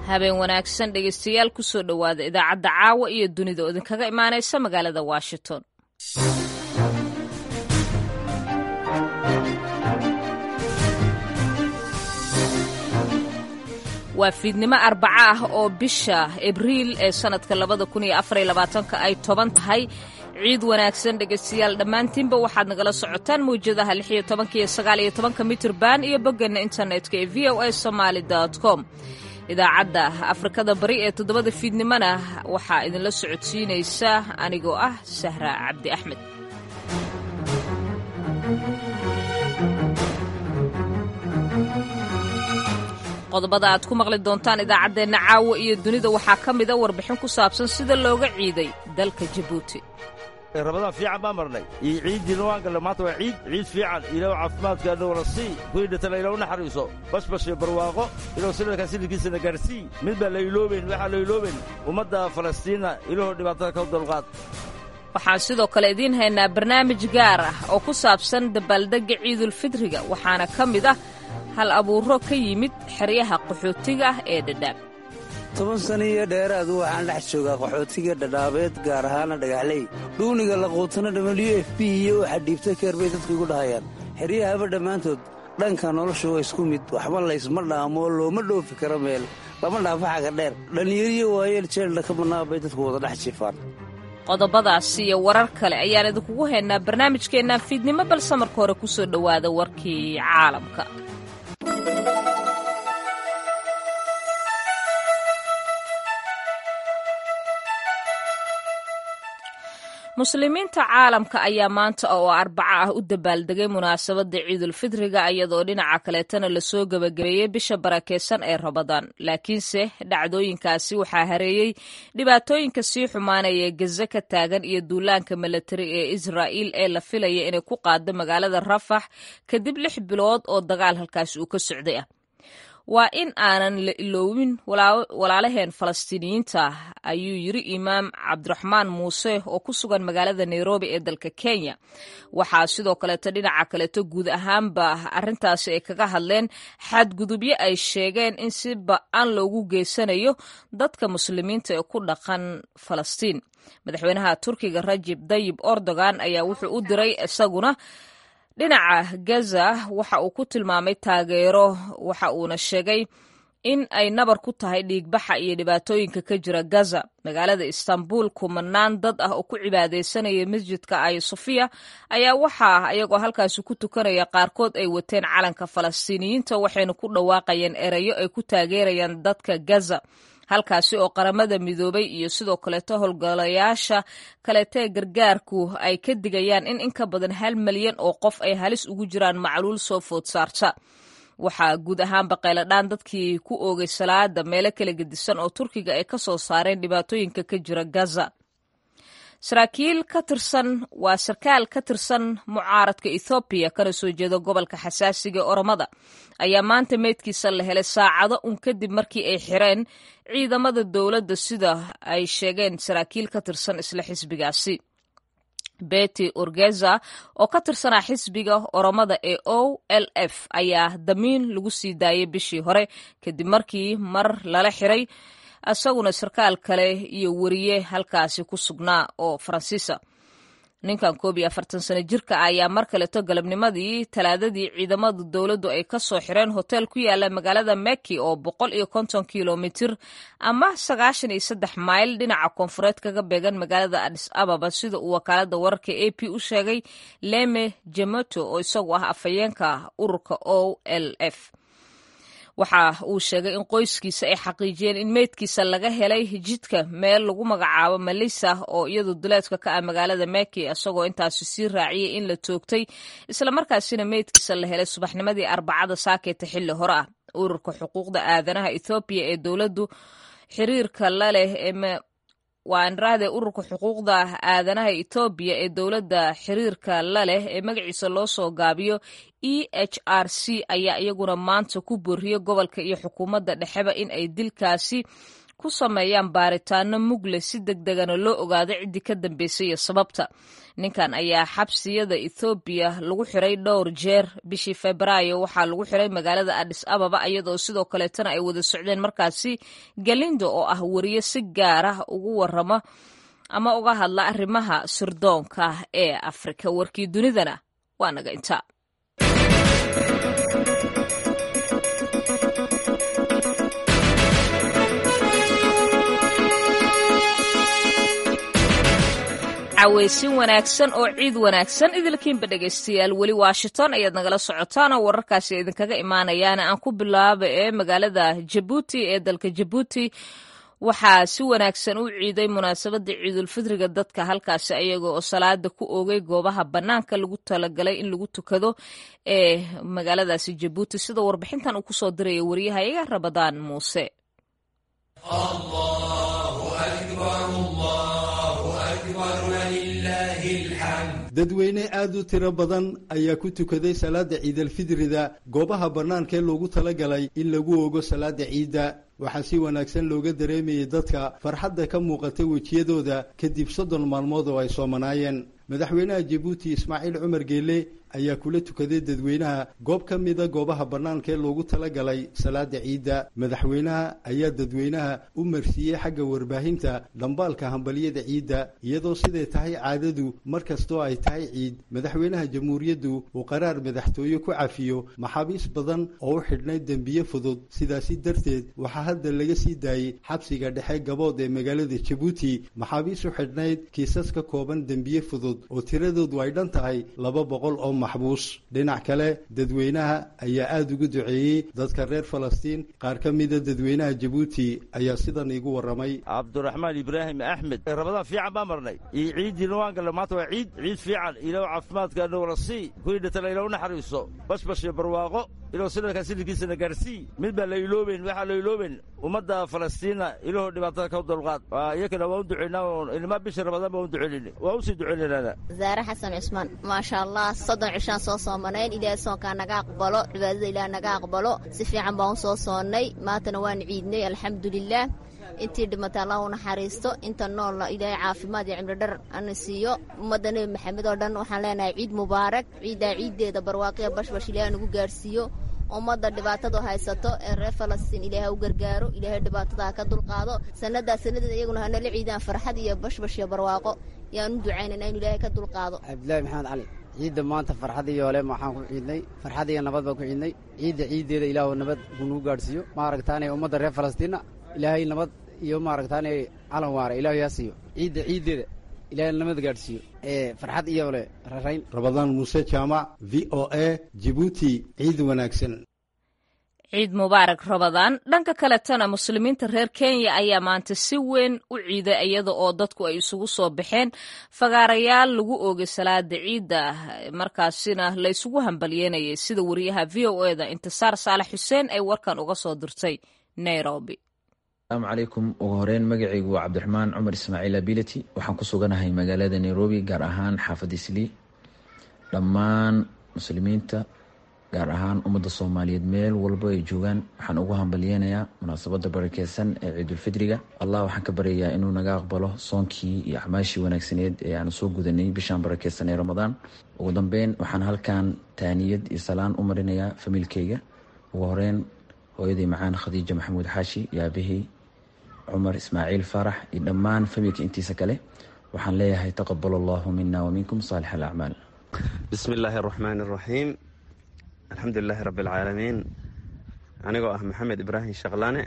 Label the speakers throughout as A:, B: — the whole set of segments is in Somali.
A: habeen wanaagsan dhegaystayaal kusoo dhowaada idaacadda caawa iyo dunida oo idinkaga imaanaysa magaalada washington waa fiidnimo arbaco ah oo bisha abriil ee sannadka labada kun iyo afar iyo labaatanka ay toban tahay ciid wanaagsan dhegaystayaal dhammaantiinba waxaad nagala socotaan mawjadaha lix iyo tobanka iyo sagaal iyo tobanka mitirban iyo boggeena internetka ee v o a somaali com idaacadda afrikada bari ee toddobada fiidnimona waxaa idinla socodsiinaysa anigoo ah sahra cabdi axmed qodobada aad ku maqli doontaan idaacaddeenna caawa iyo dunida waxaa ka mida warbixin ku saabsan sida looga ciiday dalka jabuuti
B: rabadaan fiican baa marnay iyo ciiddiina waan galle maanta waa ciid ciid fiican ilaw caafimaadkaana wala sii kuwii dhintana ilaw naxariiso bashbash iyo barwaaqo ilaw sanadkan silidkiisana gaarsii mid baa la iloobayn waxaa la iloobayn ummadda falastiina ilahoo dhibaatada ka dulqaad
A: waxaan sidoo kale idiin haynaa barnaamij gaar ah oo ku saabsan dabaaldegga ciidulfidriga waxaana ka mid ah hal abuuro ka yimid xeryaha qaxootiga ah ee dhadhaab
C: toban sana iyo dheeraadu waxaan dhex joogaa qaxootiga dhadhaabeed gaar ahaana dhagaxley dhuuniga laquutana w f b iyo waxa dhiibta keer bay dadku igu dhahayaan xeryahaba dhammaantood dhanka noloshu waa isku mid waxba laysma dhaamo looma dhoofi karo meel lama dhaafo xaga dheer dhallinyariyo waayeel jeeldha ka bannaa bay dadku wada dhex jifaan
A: qodobadaas iyo warar kale ayaan idinkugu haynaa barnaamijkeennaan fiidnimo balse marka hore ku soo dhowaada warkii caalamka muslimiinta caalamka ayaa maanta oo arbaco ah u dabaaldegay munaasabadda ciidulfidriga iyadoo dhinaca kaleetana lasoo gebagabeeyey bisha barakeysan ee rabadaan laakiinse dhacdooyinkaasi waxaa hareeyey dhibaatooyinka sii xumaanaya ee gaza ka taagan iyo duulaanka milatari ee israa'iil ee la filaya inay ku qaado magaalada rafax kadib lix bilood oo dagaal halkaasi uu ka socday ah waa in aanan la iloowin walaalaheen falastiiniyiinta ayuu yiri imaam cabdiraxmaan muuse oo ku sugan magaalada nairobi ee dalka kenya waxaa sidoo kaleeto dhinaca kaleeto guud ahaanba arrintaasi ay kaga hadleen xadgudubyo ay sheegeen in si ba-an loogu geysanayo dadka muslimiinta ee ku dhaqan falastiin madaxweynaha turkiga rajib dayib erdogan ayaa wuxuu u diray isaguna dhinaca gaza waxa uu ku tilmaamay taageero waxa uuna sheegay in ay nabar ku tahay dhiigbaxa iyo dhibaatooyinka ka jira gaza magaalada istanbul kumanaan dad ah oo ku cibaadaysanaya masjidka ayo sofiya ayaa waxaa ayagoo halkaasi ku tukanaya qaarkood ay wateen calanka falastiiniyiinta waxayna ku dhawaaqayeen erayo ay ku taageerayaan dadka gaza halkaasi oo qaramada midoobay iyo sidoo kaleeto howlgalayaasha kaleeto ee gargaarku ay ka digayaan in in ka badan hal malyan oo qof ay halis ugu jiraan macluul soo food saarta waxaa guud ahaanba qayladhaan dadkii ku oogay salaada meelo kala gedisan oo turkiga ay ka soo saareen dhibaatooyinka ka jira gaza saraakiil ka tirsan waa sarkaal ka tirsan mucaaradka ethoobiya kana soo jeeda gobolka xasaasiga ee oromada ayaa maanta meydkiisa la helay saacado un kadib markii ay xireen ciidamada dowladda sida ay sheegeen saraakiil ka tirsan isla xisbigaasi beti urgeza oo ka tirsanaa xisbiga oromada ee o l f ayaa damiin lagu sii daayay bishii hore kadib markii mar lala xiray isaguna sarkaal kale iyo weriye halkaasi ku sugnaa oo faransiisa ninkan koob iyo afartan sano jirka ah ayaa mar kaleto galabnimadii talaadadii ciidamada dowladdu ay ka soo xireen hotel ku yaala magaalada meki oo boqol iyo konton kilomitir ama sagaashan iyo saddex mayl dhinaca koonfureed kaga beegan magaalada adis ababa sida uu wakaalada wararka a p u sheegay leme jemoto oo isagu ah afhayeenka ururka o l f waxa uu sheegay in qoyskiisa ay xaqiijiyeen in meydkiisa laga helay jidka meel lagu magacaabo malisa oo iyadu duleedka ka ah magaalada meki isagoo intaasi sii raaciyey in la toogtay islamarkaasina meydkiisa la helay subaxnimadii arbacada saakeeta xilli hore ah ururka xuquuqda aadanaha ethoobiya ee dowladdu xiriirka la leh waa anraahde ururka xuquuqda aadanaha etoobiya ee dowladda xiriirka la leh ee magaciisa loo soo gaabiyo e h r c ayaa iyaguna maanta ku booriyey gobolka iyo xukuumadda dhexeba in ay dilkaasi ku sameeyaan baaritaano mugle si deg degana loo ogaado ciddii ka dambeysay iyo sababta ninkan ayaa xabsiyada ethoobiya lagu xiray dhowr jeer bishii febraayo waxaa lagu xiray magaalada adis ababa iyadoo sidoo kaleetana ay wada socdeen markaasi galindo oo ah wariye si gaar ah ugu waramo ama uga hadla arrimaha sirdoonka ee afrika warkii dunidana waa naga inta caweysin wanaagsan oo ciid wanaagsan idilkiinba dhegaystayaal weli washington ayaad nagala socotaan oo wararkaasi idinkaga imaanayaan aan ku bilaaba ee magaalada jabuuti ee dalka jabuuti waxaa si wanaagsan u ciiday munaasabadda ciidulfidriga dadka halkaasi ayaga oo salaada ku oogay goobaha bannaanka lagu talagalay in lagu tukado ee magaaladaasi jabuuti sida warbixintan uu kusoo diraya waryahayaga rabadaan muuse
D: dadweyne aad u tiro badan ayaa ku tukaday salaada ciidalfidrida goobaha bannaanka ee loogu talagalay in lagu ogo salaada ciidda waxaa si wanaagsan looga dareemayay dadka farxadda ka muuqatay wejiyadooda kadib soddon maalmood oo ay soomanaayeen madaxweynaha jabuuti ismaaciil cumar geele ayaa kula tukaday dadweynaha goob ka mida goobaha bannaanka ee loogu talagalay salaada ciidda madaxweynaha ayaa dadweynaha u marsiiyey xagga warbaahinta dhambaalka hambalyada ciidda iyadoo siday tahay caadadu mar kastoo ay tahay ciid madaxweynaha jamhuuriyaddu uu qaraar madaxtooye ku cafiyo maxaabiis badan oo u xidhnayd dembiye fudud sidaasi darteed waxaa hadda laga sii daayey xabsiga dhexe gabood ee magaalada jabuuti maxaabiis u xidhnayd kiisas ka kooban dembiye fudud oo tiradoodu ay dhan tahay laba boqol oo maxbuus dhinac kale dadweynaha ayaa aada ugu duceeyey dadka reer falastiin qaar ka mida dadweynaha jabuuti ayaa sidan iigu warramay
B: cabduraxmaan ibraahim axmed rabadaan fiican baa marnay iyo ciiddiina waan galla maanta waa ciid ciid fiican ilaw caafimaadka dhowla sii kuwii dhintana ilaw naxariiso bashbash iyo barwaaqo ilaw silalkaa silirkiisana gaarsii mid baa la iloobeyn waxaa la iloobeyn ummadda falastiina ilahoo dhibaatada ka dulqaad iyakana waa u ducaynaa ilmaa bisha rabadaan baa u ducaynayna waa usii ducaynaynaana
E: zaare xasan cusmaan maasha allah soddon cishaan soo soomanayn ilaahay soonkaa naga aqbalo cibaadada ilaah naga aqbalo si fiican baan u soo soonnay maantana waan ciidnay alxamdulilaah intii dhimatay allah u naxariisto inta noolna ilaahay caafimaad iyo cimri dhar ana siiyo ummadda nebi maxamed oo dhan waxaan leenahay ciid mubaarak ciiddaa ciiddeeda barwaaqiya bashbash ilaah nagu gaarhsiiyo ummadda dhibaatadu haysato ee reer falastiin ilaahay u gargaaro ilaahay dhibaatada ha ka dulqaado sannadaa sannadeeda iyaguna hanala ciidaan farxad iyo bashbash iyo barwaaqo yaan u ducaynayna inu ilaahay ka dulqaado
F: cabdillaahi maxamed cali ciidda maanta farxad iyo ole waxaan ku ciidnay farxad iyo nabad baan ku ciidnay ciidda ciiddeeda ilaahu nabad kunugu gaadhsiiyo maaragtaane ummadda reer falastiinna ilaahay nabad iyo maaragtaane calan waara ilaahu yaa siiyo ciidda ciiddeeda ilaahay nabad gaadhsiiyo ee farxad iyo ole rarayn
D: rabadaan muuse jaamac v o a jibuuti ciid wanaagsan
A: ciid mubaarak rabadaan dhanka kaletana muslimiinta reer kenya ayaa maanta si weyn u ciiday iyada oo dadku ay isugu soo baxeen fagaarayaal lagu oogay salaada ciidda markaasina la ysugu hambalyeynayay sida wariyaha v o eda intisaar saalax xuseen ay warkan uga soo dirtay nairobi
G: asalaamu calaykum ugu horeyn magacaygu waa cabdiraxmaan cumar ismaaciil ability waxaan ku suganahay magaalada nairobi gaar ahaan xaafadda islii dhammaan muslimiinta gaar ahaan ummadda soomaaliyeed meel walba ay joogaan waxaan ugu hambalyeynayaa munaasabadda barakeysan ee ciidulfidriga allah waxaan ka baryayaa inuu naga aqbalo soonkii iyo acmaashii wanaagsaneed ee aanu soo gudanay bishaan barakeysan ee ramadaan ugu dambeyn waxaan halkan taaniyad iyo salaan u marinayaa famiilkeyga ugu horeyn hooyaday macaan khadiija maxamuud xaashi iyo aabahey cumar ismaaciil faarax iyo dhammaan familka intiisa kale waxaan leeyahay taqabal allahu mina waminkum saalix alacmaal
H: bismi illaahi araxmaan araxiim alxamdulilaahi rabbi alcaalamiin anigoo ah maxamed ibraahim shaqlane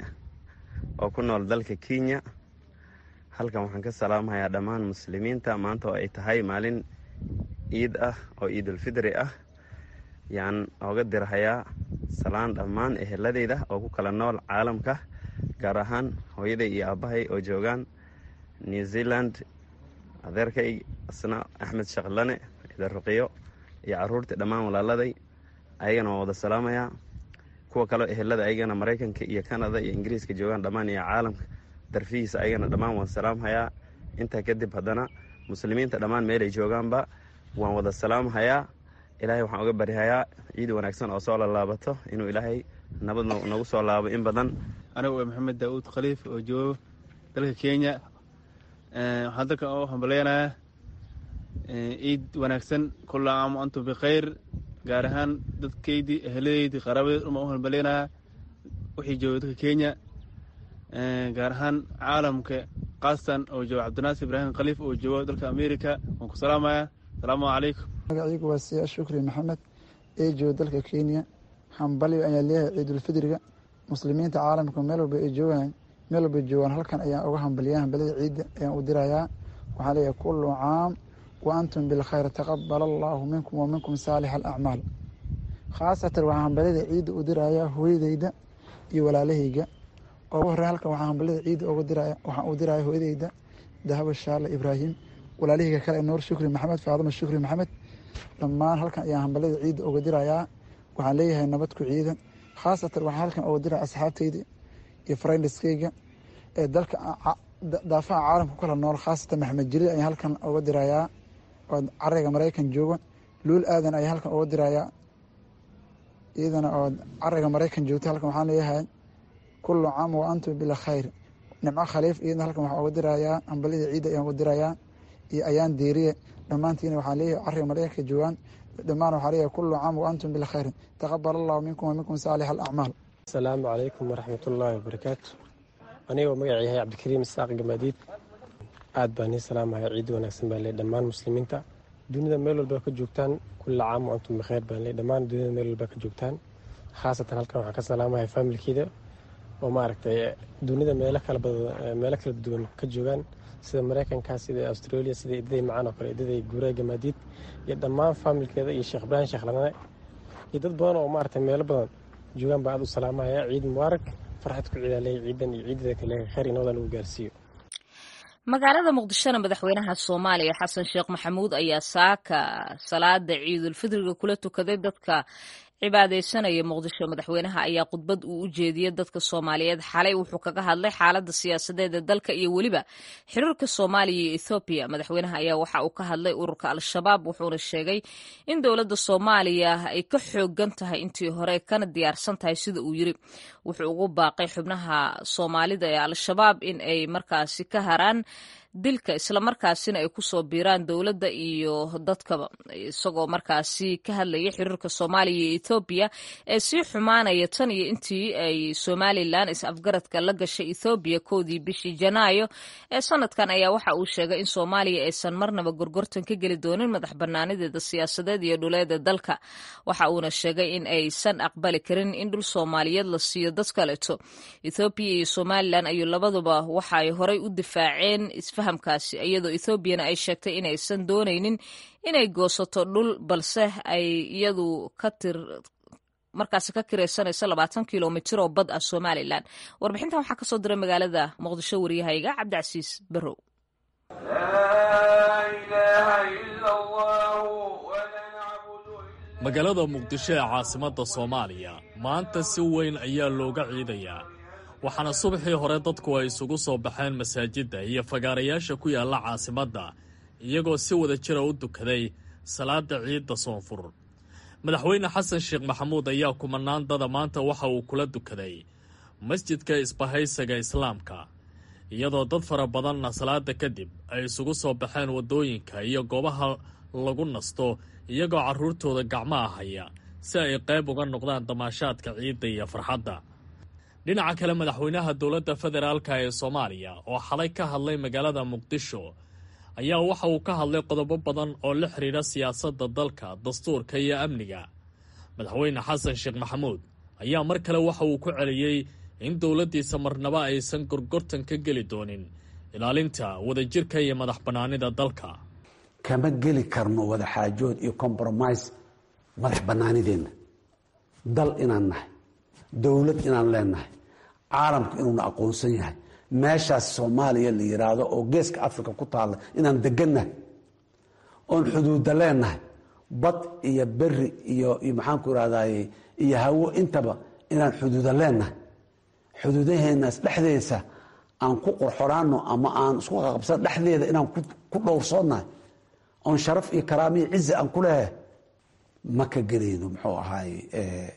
H: oo ku nool dalka kenya halkan waxaan ka salaamahayaa dhammaan muslimiinta maanta oo ay tahay maalin ciid ah oo ciidulfidri ah yaan ooga dirhayaa salaan dhammaan eheladeyda oo ku kala nool caalamka gaar ahaan hooyaday iyo aabbahay oo joogaan new zealand adeerkay asna axmed shaqlane idaruqiyo iyo caruurtii dhammaan walaaladay ayagana waan wada salaamayaa kuwa kaleo ehelada ayagana maraykanka iyo canada iyo ingiriiska joogaan dhammaan iyo caalamka darfihiisa ayagana dhammaan waan salaamhayaa intaa kadib haddana muslimiinta dhammaan meelay joogaanba waan wada salaamhayaa ilaahay waxaan uga baryahayaa ciid wanaagsan oo soo lalaabato inuu ilaahay nabad nagu soo laabo in badan
I: anigu waa maxamed daauud khaliif oo joogo dalka kenya waxaan dalka u hambaleynayaa ciid wanaagsan kulla caam antum bikhayr gaar ahaan dadkaydii eheladeydii qaraabadeed uma u hambaleynayaa wixii jooga dalka kenya gaar ahaan caalamka kaastan oo jooga cabdinaasir ibraahim khaliif oo joogo dalka america waan ku salaamaya asalaamu calaykum
J: magaciigu waa siyaa shukri maxamed ee jooga dalka kenya hambalyo ayaa leeyahay ciidulfidriga muslimiinta caalamka meel walba ay joogaan meel walba joogaan halkan ayaan uga hambaliya hambalada ciidda ayaan u dirayaa waxaan leeyahay kullu caam wa antum bilkhayr taqabal allaahu minkum wa minkum saalix alacmaal khaasatan waxaan hambalada ciidda u dirayaa hooyadeyda iyo walaalahayga ugu horey halkan waxaan hambalada ciidda uga diraya waxaan u diraya hooyadeyda dahabo shaale ibraahim walaalahayga kale nuur shukri maxamed faadimo shukri maxamed dhammaan halkan ayaan hambalada ciidda uga dirayaa waxaan leeyahay nabad ku ciidan khaasatan waxaan halkan uga diraya asxaabteyda iyo friendiskeyga ee dalka daafaha caalamka kala nool khaasatan maxamed jiriid ayaan halkan uga dirayaa oo carayga maraykan jooga luul aadan ayaa halkan uga dirayaa iyadana oo carayga maraykan joogta halkan waxaan leeyahay kullu caam wa antum bila khayr nimco khaliif iyadana halkan waxaan uga dirayaa hambalida ciidda ayaan uga dirayaa iyo ayaan deeriye dhammaantiina waxaan leeyahay carayga maraykanka joogaan dhammaan waxaa leeyahay kullu caam wa antum bila khayr taqabal allahu minkum wa minkum saalix alacmaal
K: asalaamu calaykum waraxmatullaahi wabarakaatu anigoo magaca yahay cabdikariim isaaq gamaadiid aad baan nii salaamaya ciid wanaagsan baan leey dhammaan muslimiinta dunida meel walba ka joogtaan kulla caam wa antum bikhayr baan leey dhammaan dunida meel walba ka joogtaan khaasatan halkan waxaan ka salaamaya faamilkeeda oo maaragtay dunida meelo kala badan meelo kala duwan ka joogaan sida maraykanka sida australia sida idaday macaan oo kale idaday guuraa gamaadiid iyo dhammaan faamilkeeda iyo sheekh ibraahim sheekh ladane iyo dad badan oo maaragtay meelo badan joogaan baa aad u salaamaya ciid mubaarak farxad ku ciidaaley ciidan iyo ciidada kale khayr inooda lagu gaarsiiyo
A: magaalada muqdishona madaxweynaha soomaaliya xasan sheekh maxamuud ayaa saaka salaada ciidulfidriga kula tukaday dadka cibaadaysanaya muqdisho madaxweynaha ayaa khudbad uu u jeediyey dadka soomaaliyeed xalay wuxuu kaga hadlay xaalada siyaasadeed ee dalka iyo weliba xiriirka soomaaliya iyo ethoobiya madaxweynaha ayaa waxa uu ka hadlay ururka al-shabaab wuxuuna sheegay in dowladda soomaaliya ay ka xoogan tahay intii hore kana diyaarsan tahay sida uu yiri wuxuu ugu baaqay xubnaha soomaalida ee al-shabaab in ay markaasi ka haraan dilka islamarkaasina ay kusoo biiraan dowladda iyo dadkaba isagoo markaasi ka hadlaya xiriirka soomaaliya iyo ethoobiya ee sii xumaanaya tan iyo intii ay somalilan is-afgaradka la gashay ethoobiya kowdii bishii janaayo ee sanadkan ayaa waxa uu sheegay in soomaaliya aysan marnaba gorgortan ka geli doonin madax banaanideeda siyaasadeed iyo dhuleeda dalka waxa uuna sheegay in aysan aqbali karin in dhul soomaaliyeed la siiyo dad kaleeto ethoobiya iyo somalilan ayuu labaduba waxaay horay u difaaceen fahamkaasi iyadoo ethoobiana ay sheegtay inaysan doonaynin inay goosato dhul balse ay iyadu ka tir markaasi ka kiraysanayso labaatan kilomitir oo bad ah somalilan warbixintan waxaa kasoo diray magaalada muqdisho waryahayga cabdicasiis barrow
L: magaalada muqdisho ee caasimadda soomaaliya maanta si weyn ayaa looga ciidayaa waxaana subaxii hore dadku ay isugu soo baxeen masaajidda iyo fagaarayaasha ku yaalla caasimadda iyagoo si wada jira u dukaday salaada ciidda soonfur madaxweyne xasan sheekh maxamuud ayaa kumanaandada maanta waxa uu kula dukaday masjidka isbahaysaga islaamka iyadoo dad fara badanna salaada kadib ay isugu soo baxeen waddooyinka iyo goobaha lagu nasto iyagoo carruurtooda gacmaha haya si ay qayb uga noqdaan damaashaadka ciidda iyo farxadda dhinaca kale madaxweynaha dowladda federaalka ee soomaaliya oo xalay ka hadlay magaalada muqdisho ayaa waxa uu ka hadlay qodobo badan oo la xidhiidha siyaasadda dalka dastuurka iyo amniga madaxweyne xasan sheekh maxamuud ayaa mar kale waxa uu ku celiyey in dowladdiisa marnaba aysan gorgortan ka geli doonin ilaalinta wadajirka iyo madax bannaanida dalka
M: kama geli karno wadaxaajood iyo compromise madax bannaanideenna dal inaan nahay dowlad inaan leenahay caalamku inuuna aqoonsan yahay meeshaas soomaaliya la yidhaahdo oo geeska africa ku taalla inaan degannahay oon xuduudda leenahay bad iyo beri iyo iyo maxaanku irahdaye iyo hawo intaba inaan xuduuda leenahay xuduudaheenaas dhexdeesa aan ku qorxoraano ama aan isku qaqabsan dhexdeeda inaan ku dhowrsoonnahay oon sharaf iyo karaamiyo cizi aan ku leehay ma ka gelayno muxuu ahaay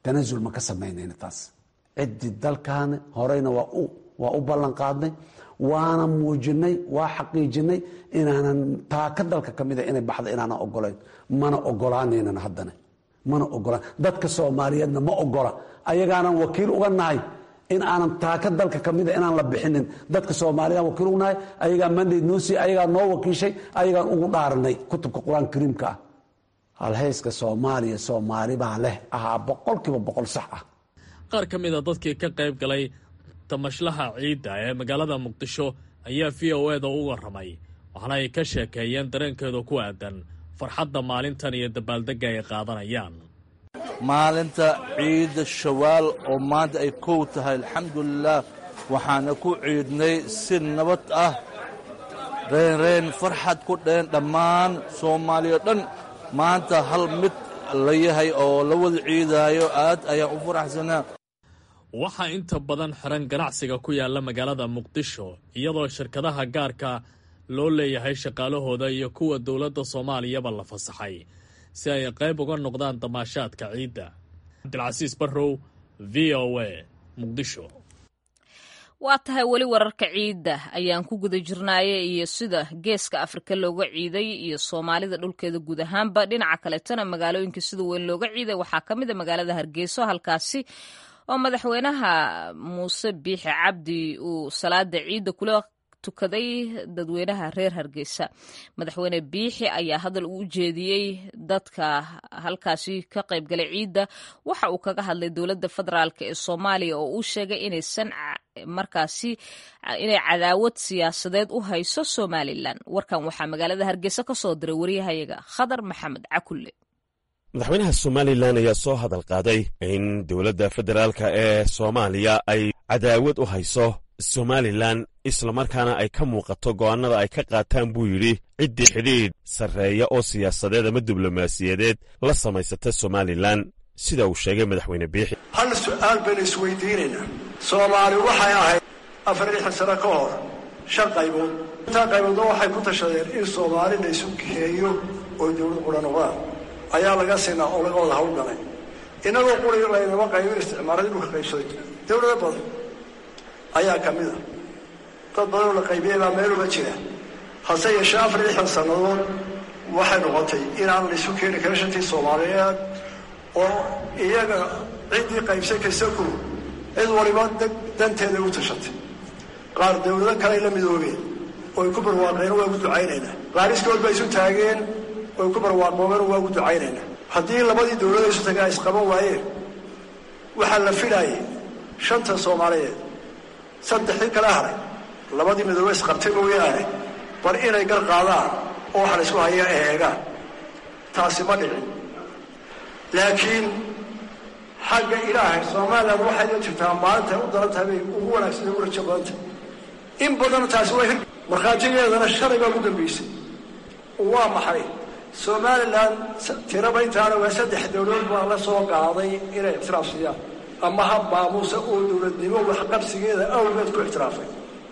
M: tanasul ma ka samaynayna taas ciddii dalkaana horeyna waa u waa u ballan qaadnay waana muujinay waa xaqiijinay inaanan taaka dalka ka mida inay baxda inaanan ogolayn mana ogolaanaynan haddana mana ogolaan dadka soomaaliyeedna ma ogola ayagaanan wakiil uga nahay in aanan taaka dalka ka mida inaan la bixinin dadka soomaaliyaan wakiil uga nahay ayagaa mandate noo siiy ayagaa noo wakiishay ayagaan ugu dhaaranay kutubka qur-aanka kariimka ah halhayska soomaaliya soomaali baa leh ahaa boqolkiiba boqol sax ah
L: qaar ka mida dadkii ka qayb galay tamashlaha ciidda ee magaalada muqdisho ayaa v o eda u warramay waxaana ay ka sheekeeyeen dareenkeeda ku aadan farxadda maalintan iyo dabaaldegga ay qaadanayaan
N: maalinta ciidda shawaal oo maanta ay kow tahay alxamdulilaah waxaana ku ciidnay si nabad ah reenreen farxad ku dheen dhammaan soomaaliya dhan maanta hal mid la yahay oo la wada ciidaayo aad ayaan u faraxsanaa
L: waxaa inta badan xiran ganacsiga ku yaalla magaalada muqdisho iyadoo shirkadaha gaarka loo leeyahay shaqaalahooda iyo kuwa dowladda soomaaliyaba la fasaxay si ay qayb uga noqdaan damaashaadka ciidda cabdilcasiis barrow v o a muqdisho
A: waa tahay weli wararka ciidda ayaan ku guda jirnaaye iyo sida geeska afrika looga ciiday iyo soomaalida dhulkeeda guud ahaanba dhinaca kaleetana magaalooyinka sida weyn looga ciiday waxaa ka mid a magaalada hargeyso halkaasi oo madaxweynaha muuse biixi cabdi uu salaada ciidda kula tukaday dadweynaha reer hargeysa madaxweyne biixi ayaa hadal uu ujeediyey dadka halkaasi ka qaybgalay ciidda waxa uu kaga hadlay dowladda federaalk ee soomaaliya oo uu sheegay inaysan markaasi inay cadaawad siyaasadeed u hayso somalilan warkan waxaa magaalada hargeysa ka soo diray waryahayaga khadar maxamed cakulle
O: madaxweynaha somalilan ayaa soo hadal qaaday in dowladda federaalka ee soomaaliya ay cadaawad u hayso somalilan islamarkaana ay ka muuqato go'aannada ay ka qaataan buu yidhi ciddii xidhiidh sarreeya oo siyaasadeed ama diblomaasiyadeed la samaysata somalilan sida uu sheegay madaxweyne biixi
P: hal su'aal baynu isweydiinaynaa soomaali waxay ahayd afar lixan sano ka hor shan qaybood intaa qayboodna waxay ku tashadeen in soomaali la isu keeyo oo dowlad qura noqdaan ayaa laga sinaa oo laga wada hawlgalay innagoo quri laynama qaybin isticmaaradii dhulka qaybsaday dowlado badan ayaa ka mid a dad badanoo la qaybiyey baa meeluba jira hase yeeshee afar lixdan sannadood waxay noqotay inaan la isu keeni karin shantii soomaaliyeed oo iyaga ciddii qaybsay kasaku cid waliba danteeda u tashatay qaar dowlado kaley la midoobeen oy ku barwaaqeen waa ugu ducaynaynaa qaar iskood ba isu taageen oy ku barwaaqoobeen waa ugu ducaynaynaa haddii labadii dowlada isu tagaa isqaban waayeen waxaa la filaayay shanta soomaaliyeed saddexdii kala haray labadii midoobe isqabtay mooyaane bar inay gar qaadaan oo waxa la isku hayaa eegaan taasi ma dhicin laakiin xagga ilaahay somalilan waxay la jirtaa maalinta u daran tahay bay ugu wanaagsan u rajo badanta in badan taasi waa hir markhaatigeedana shalay baa ugu dambaysay waa maxay somalilan tiraba intaana waa saddex dowladood baa la soo qaaday inay ictiraaf siiyaan ama hab maamuusa oo dowladnimo waxqabsigeeda awgeed ku ictiraafay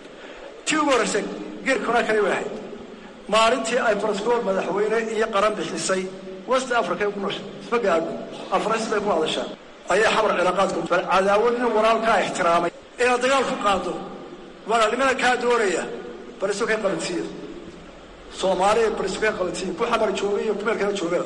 P: tii ugu horraysay geerkuna kale way ahayd maalintii ay barascool madaxweyne iyo qaran bixisay west africa ay ku nooshay isma gaadho afrais bay ku hadashaa ayaa xabar cilaaqaadku bal cadaawadna walaalkaa ixtiraamay inaad dagaal ku qaado walaalnimada kaa doonaya bal isu kay qabansiiya soomaaliya bal isu kay qabansiiya ku xamar joogay iyo kumeelkana joogada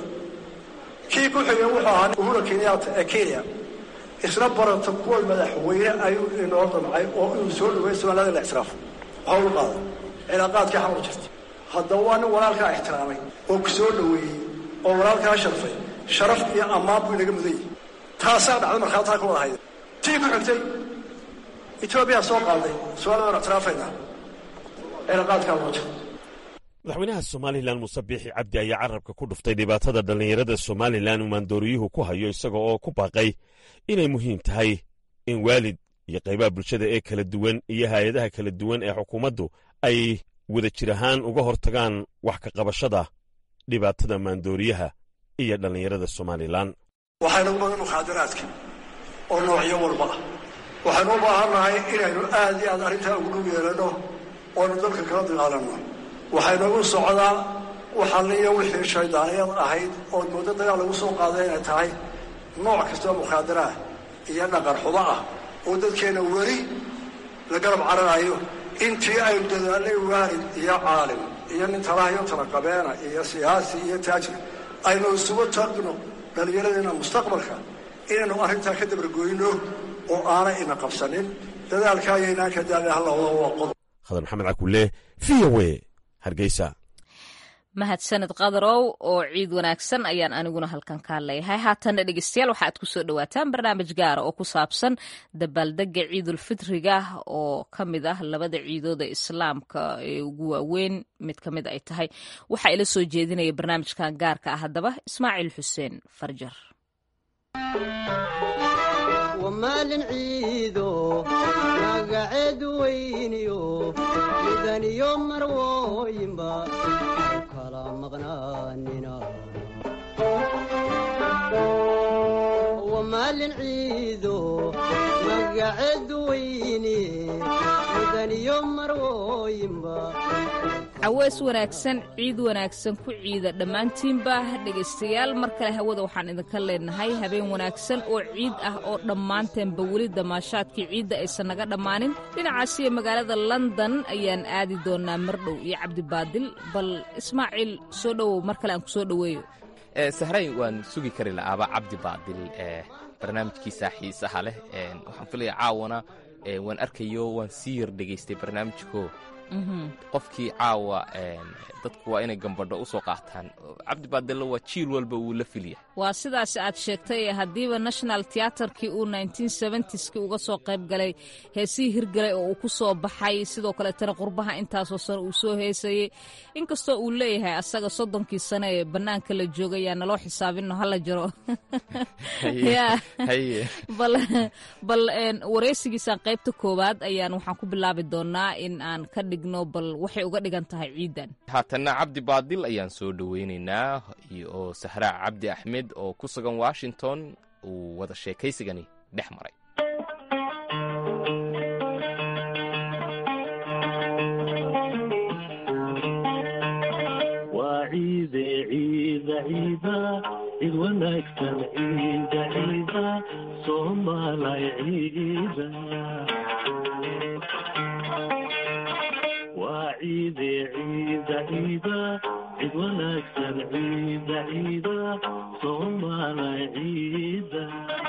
P: kii ku xigay wuxuu ahaa uhura kenyaata ee kenya isna baratokool madaxweyne ayuu inoo damcay oo inuu soo dhaweey soomaalida la ictiraafo waxa u qaada cilaaqaadkii xamar jirta haddaba waa nin walaalkaa ixtiraamay oo ku soo dhaweeyey oo walaalkaa sharfay sharaf iyo ammaan buu inaga mudan yahay taasaa dhacda markhaataa ka wada hayda tii ku xigtay etoobiya soo qaaday soomaalida waan ictiraafaynaa cilaaqaadkaa loo jira
O: madaxweynaha somalilan muuse biixi cabdi ayaa carabka ku dhuftay dhibaatada dhallinyarada somalilan uu maandooriyuhu ku hayo isaga oo ku baaqay inay muhiim tahay in waalid iyo qaybaha bulshada ee kala duwan iyo hay-adaha kala duwan ee xukuumaddu ay wada jir ahaan uga hortagaan wax ka qabashada dhibaatada maandooriyaha iyo dhallinyarada somalilan
P: waxaynu u badan mukhaadaraadka oo noocyo walba ah waxaynu u baahannahay inaynu aad iyo aad arrintaa ugu dhow yeelanno oonu dalka kala dagaalanno waxaynagu socdaa waxalliyo wixii shaydaaniyad ahayd ood muddo dagaal lagu soo qaaday inay tahay nooc kastoo mukhaadara ah iyo dhaqan xumo ah oo dadkeenna weli la garab cararayo intii aynu dadaalnay waalid iyo caalim iyo nin talahayo talaqabeena iyo siyaasi iyo taajir aynu isugu tagno dhallinyaradeenna mustaqbalka inaynu arrintaa ka dabargoyno oo aanay ina qabsanin dadaalka ayaynaan ka daala hallawada waa qodob
O: khadar maxamed cakulle v o a hargeysa
A: mahadsanid qadarow oo ciid wanaagsan ayaan aniguna halkan kaa leeyahay haatanna dhegeystayaal waxaad ku soo dhowaataan barnaamij gaara oo ku saabsan dabaaldega ciidulfitriga oo ka mid ah labada ciidooda islaamka ee ugu waaweyn mid ka mid ay tahay waxaa ila soo jeedinaya barnaamijkan gaarka ah haddaba ismaaciil xuseen farjar
Q: maalin ciido magaceedu weyniyo midaniyo marwooyinba kala maqnaanina maalin ciido magaceedu weyni midaniyo marwooyinba
A: caweys wanaagsan ciid wanaagsan ku ciida dhammaantiinba dhegaystayaal mar kale hawada waxaan idinka leenahay habeen wanaagsan oo ciid ah oo dhammaanteenba weli damaashaadkii ciidda aysan naga dhammaanin dhinacaasiyo magaalada london ayaan aadi doonaa mardhow iyo cabdibaadil bal ismaaciil soo dhowow mar kale aan ku soo dhoweeyo
R: sahrayn waan sugi kari la'aaba cabdi baadil barnaamijkiisa xiisaha leh waxaan filaya caawana waan arkayo waan sii yar dhegaystay barnaamijko qofkii caawa dadku waa inay gambadho u soo qaataan cabdi baadillo waa jiil walba wuu la filya
A: waa sidaas aad sheegtay haddiiba national teaterkii uu ki uga soo qayb galay heesihii hirgalay oo uu ku soo baxay sidoo kaleetana qurbaha intaasoo sano uu soo heesayey inkastoo uu leeyahay asaga soddonkii sano ee bannaanka la joogay yaa naloo xisaabino hala jaro bal wareysigiisaan qaybta koowaad ayaan waxaan ku bilaabi doonaa in aan ka dhigno bal waxay uga dhigan tahay ciidan
R: haatanna cabdi baadil ayaan soo dhoweynaynaa oo sahraa cabdi axmed oo ku sugan washington uu wada sheekaysigani dhex maray
S: waa ciide ciida ciida cid wanaagsan ciida ciida soomaalay ciida waa ciide ciida ciida cid wanaagsan ciida ciida soomaalay ciida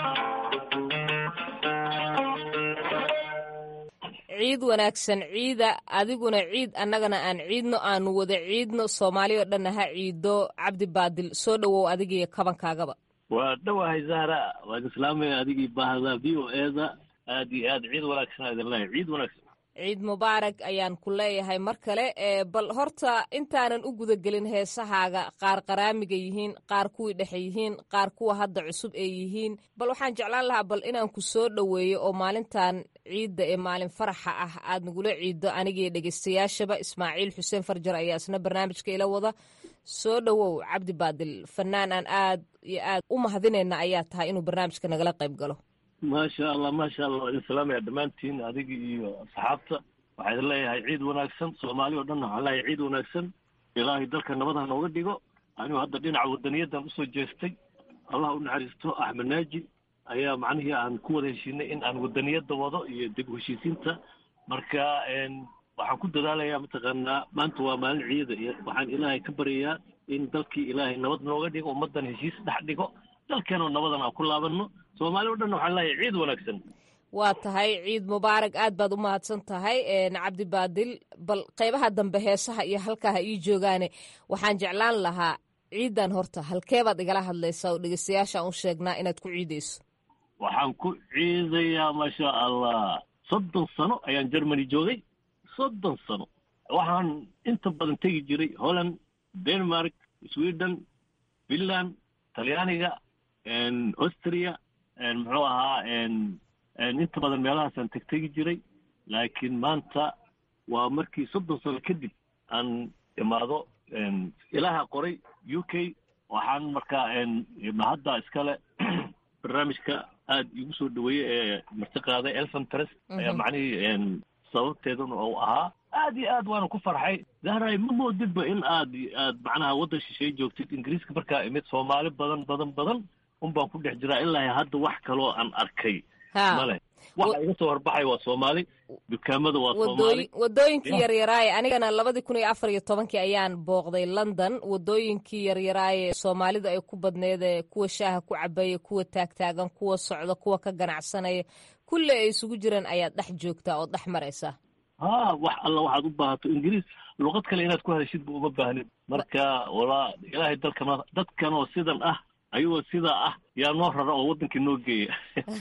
A: ciid wanaagsan ciida adiguna ciid annagana aan ciidno aanu wada ciidno soomaali oo dhanna ha ciido cabdi baadil soo dhowow adigiiyo kabankaagaba
S: waa dhowahay zahra waan islaamaya adigii baahda v o eda aad iyo aad ciid wanaagsan idin leeyahay ciid wanaagsan
A: ciid mubaarak ayaan ku leeyahay mar kale bal horta intaanan u gudagelin heesahaaga qaar qaraamiga yihiin qaar kuwii dhexe yihiin qaar kuwa hadda cusub ee yihiin bal waxaan jeclaan lahaa bal inaan ku soo dhoweeyo oo maalintan ciidda ee maalin faraxa ah aad nagula ciiddo anigii dhegaystayaashaba ismaaciil xuseen farjar ayaa isna barnaamijka ila wada soo dhowow cabdi baadil fanaan aan aad iyo aad u mahadinayna ayaa tahay inuu barnaamijka nagala qayb galo
S: maasha allah maasha allah waa idin salaamaya dhammaantiin adiga iyo asxaabta waxaa idin leeyahay ciid wanaagsan soomaali oo dhan waxaan leeyahay ciid wanaagsan ilaahay dalka nabad ha nooga dhigo anigu hadda dhinaca wadaniyadan usoo jeestay allah u naxariisto axmed naaji ayaa macnihii aan ku wada heshiinay in aan wadaniyada wado iyo dib u heshiisiinta marka waxaan ku dadaalayaa mataqaanaa maanta waa maalin ciida iyo waxaan ilaahay ka baryayaa in dalkii ilaahay nabad nooga dhigo ummaddan heshiis dhex dhigo dalkeenoo nabadan aan ku laabanno soomaali o dhan waxaan leeyahay ciid wanaagsan
A: waa tahay ciid mubaarak aad baad u mahadsan tahay cabdi baadil bal qaybaha dambe heesaha iyo halkaa ha ii joogaane waxaan jeclaan lahaa ciidan horta halkeebaad igala hadlaysaa oo dhegeystayaashaan u sheegnaa inaad ku ciidayso
S: waxaan ku ciidayaa maasha allah soddon sano ayaan germany joogay soddon sano waxaan inta badan tegi jiray holland denmark sweden finland talyaaniga austria muxuu ahaa inta badan meelahaasaan tegtegi jiray laakiin maanta waa markii soddon sano kadib aan imaado ilaaha qoray u k waxaan markaa mahadda iskale barnaamijka aad igu soo dhaweeyey ee marti qaaday elfan trest ayaa macnihii sababteeduna uu ahaa aad iyo aad waana ku farxay zahray ma moodidba in aad aad macnaha waddan shisheeye joogtid ingiriiska markaa imid soomaali badan badan badan un baan ku dhex jiraa ilaa hadda wax kaloo aan arkay
A: Ha.
S: male waxa iga soo horbaxay waa soomaali dukaamada waa soomaali
A: wadooyin wadooyinkii
S: Ya.
A: yaryaraaye anigana labadii kun iyo afar iyo tobankii ayaan booqday london wadooyinkii yaryaraaye soomaalida ay ku badneede kuwa shaaha ku cabaya kuwa taagtaagan kuwa socda kuwa ka ganacsanaya kulli ay isugu jiraan ayaad dhex joogtaa oo dhex maraysaa
S: ha wax alla waxaad u baahato ingiriis luqad kale inaad ku hadashid ba uma baahnid marka walaa ilaahay dalkana dadkanoo sidan ah ayagoo sidaa ah yaa noo rara oo waddankii noo geeya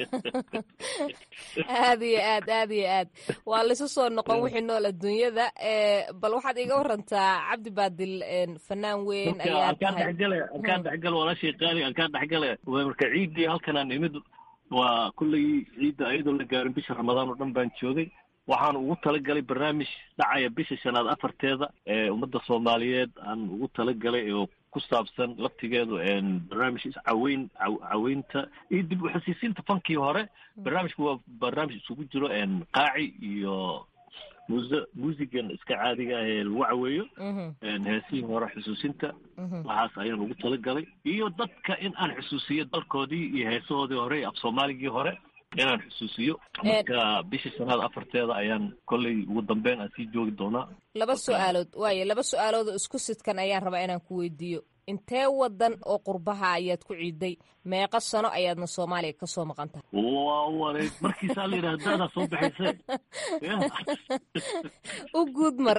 A: aad iyo aad aad iyo aad waa laisu soo noqon wixii nool adduunyada ee, bal waxaad iga warantaa cabdi baadil een, fanaan weyn
S: marka
A: ayaa
S: alkaan
A: tahay
S: dhexgale alkaan dhexgale walaashay qaali alkaan dhexgale waa marka ciiddii halkanaan imid waa kulley ciidda ayadoo la gaarin bisha ramadaan oo dhan baan joogay waxaan ugu talagalay barnaamij dhacaya bisha shanaad afarteeda ee ummadda soomaaliyeed aan ugu talagalay oo ku saabsan laftigeedu een barnaamij iscaweyn caw- caweynta iyo dib u xasuusinta fankii hore barnaamijku waa barnaamij isugu jiro een qaaci iyo muuse muusigan iska caadiga ah ee lagu caweeyo een heesihii hore xusuusinta waxaas ayaan ugu talagalay iyo dadka in aan xusuusiyo dalkoodii iyo heesahoodii hore iyo af soomaaligii hore inaan xusuusiyo marka bisha shanaad afarteeda ayaan kolley ugu dambeyn aan sii joogi doonaa
A: laba su-aalood waaye laba su-aalood oo isku sidkan ayaan rabaa inaan ku weydiiyo intee wadan oo qurbaha ayaad ku ciiday meeqa sano ayaadna soomaaliya ka soo maqan tahay
S: waa wareeg markiisaa la yidhaha daadaa soo baxayse
A: u guud mar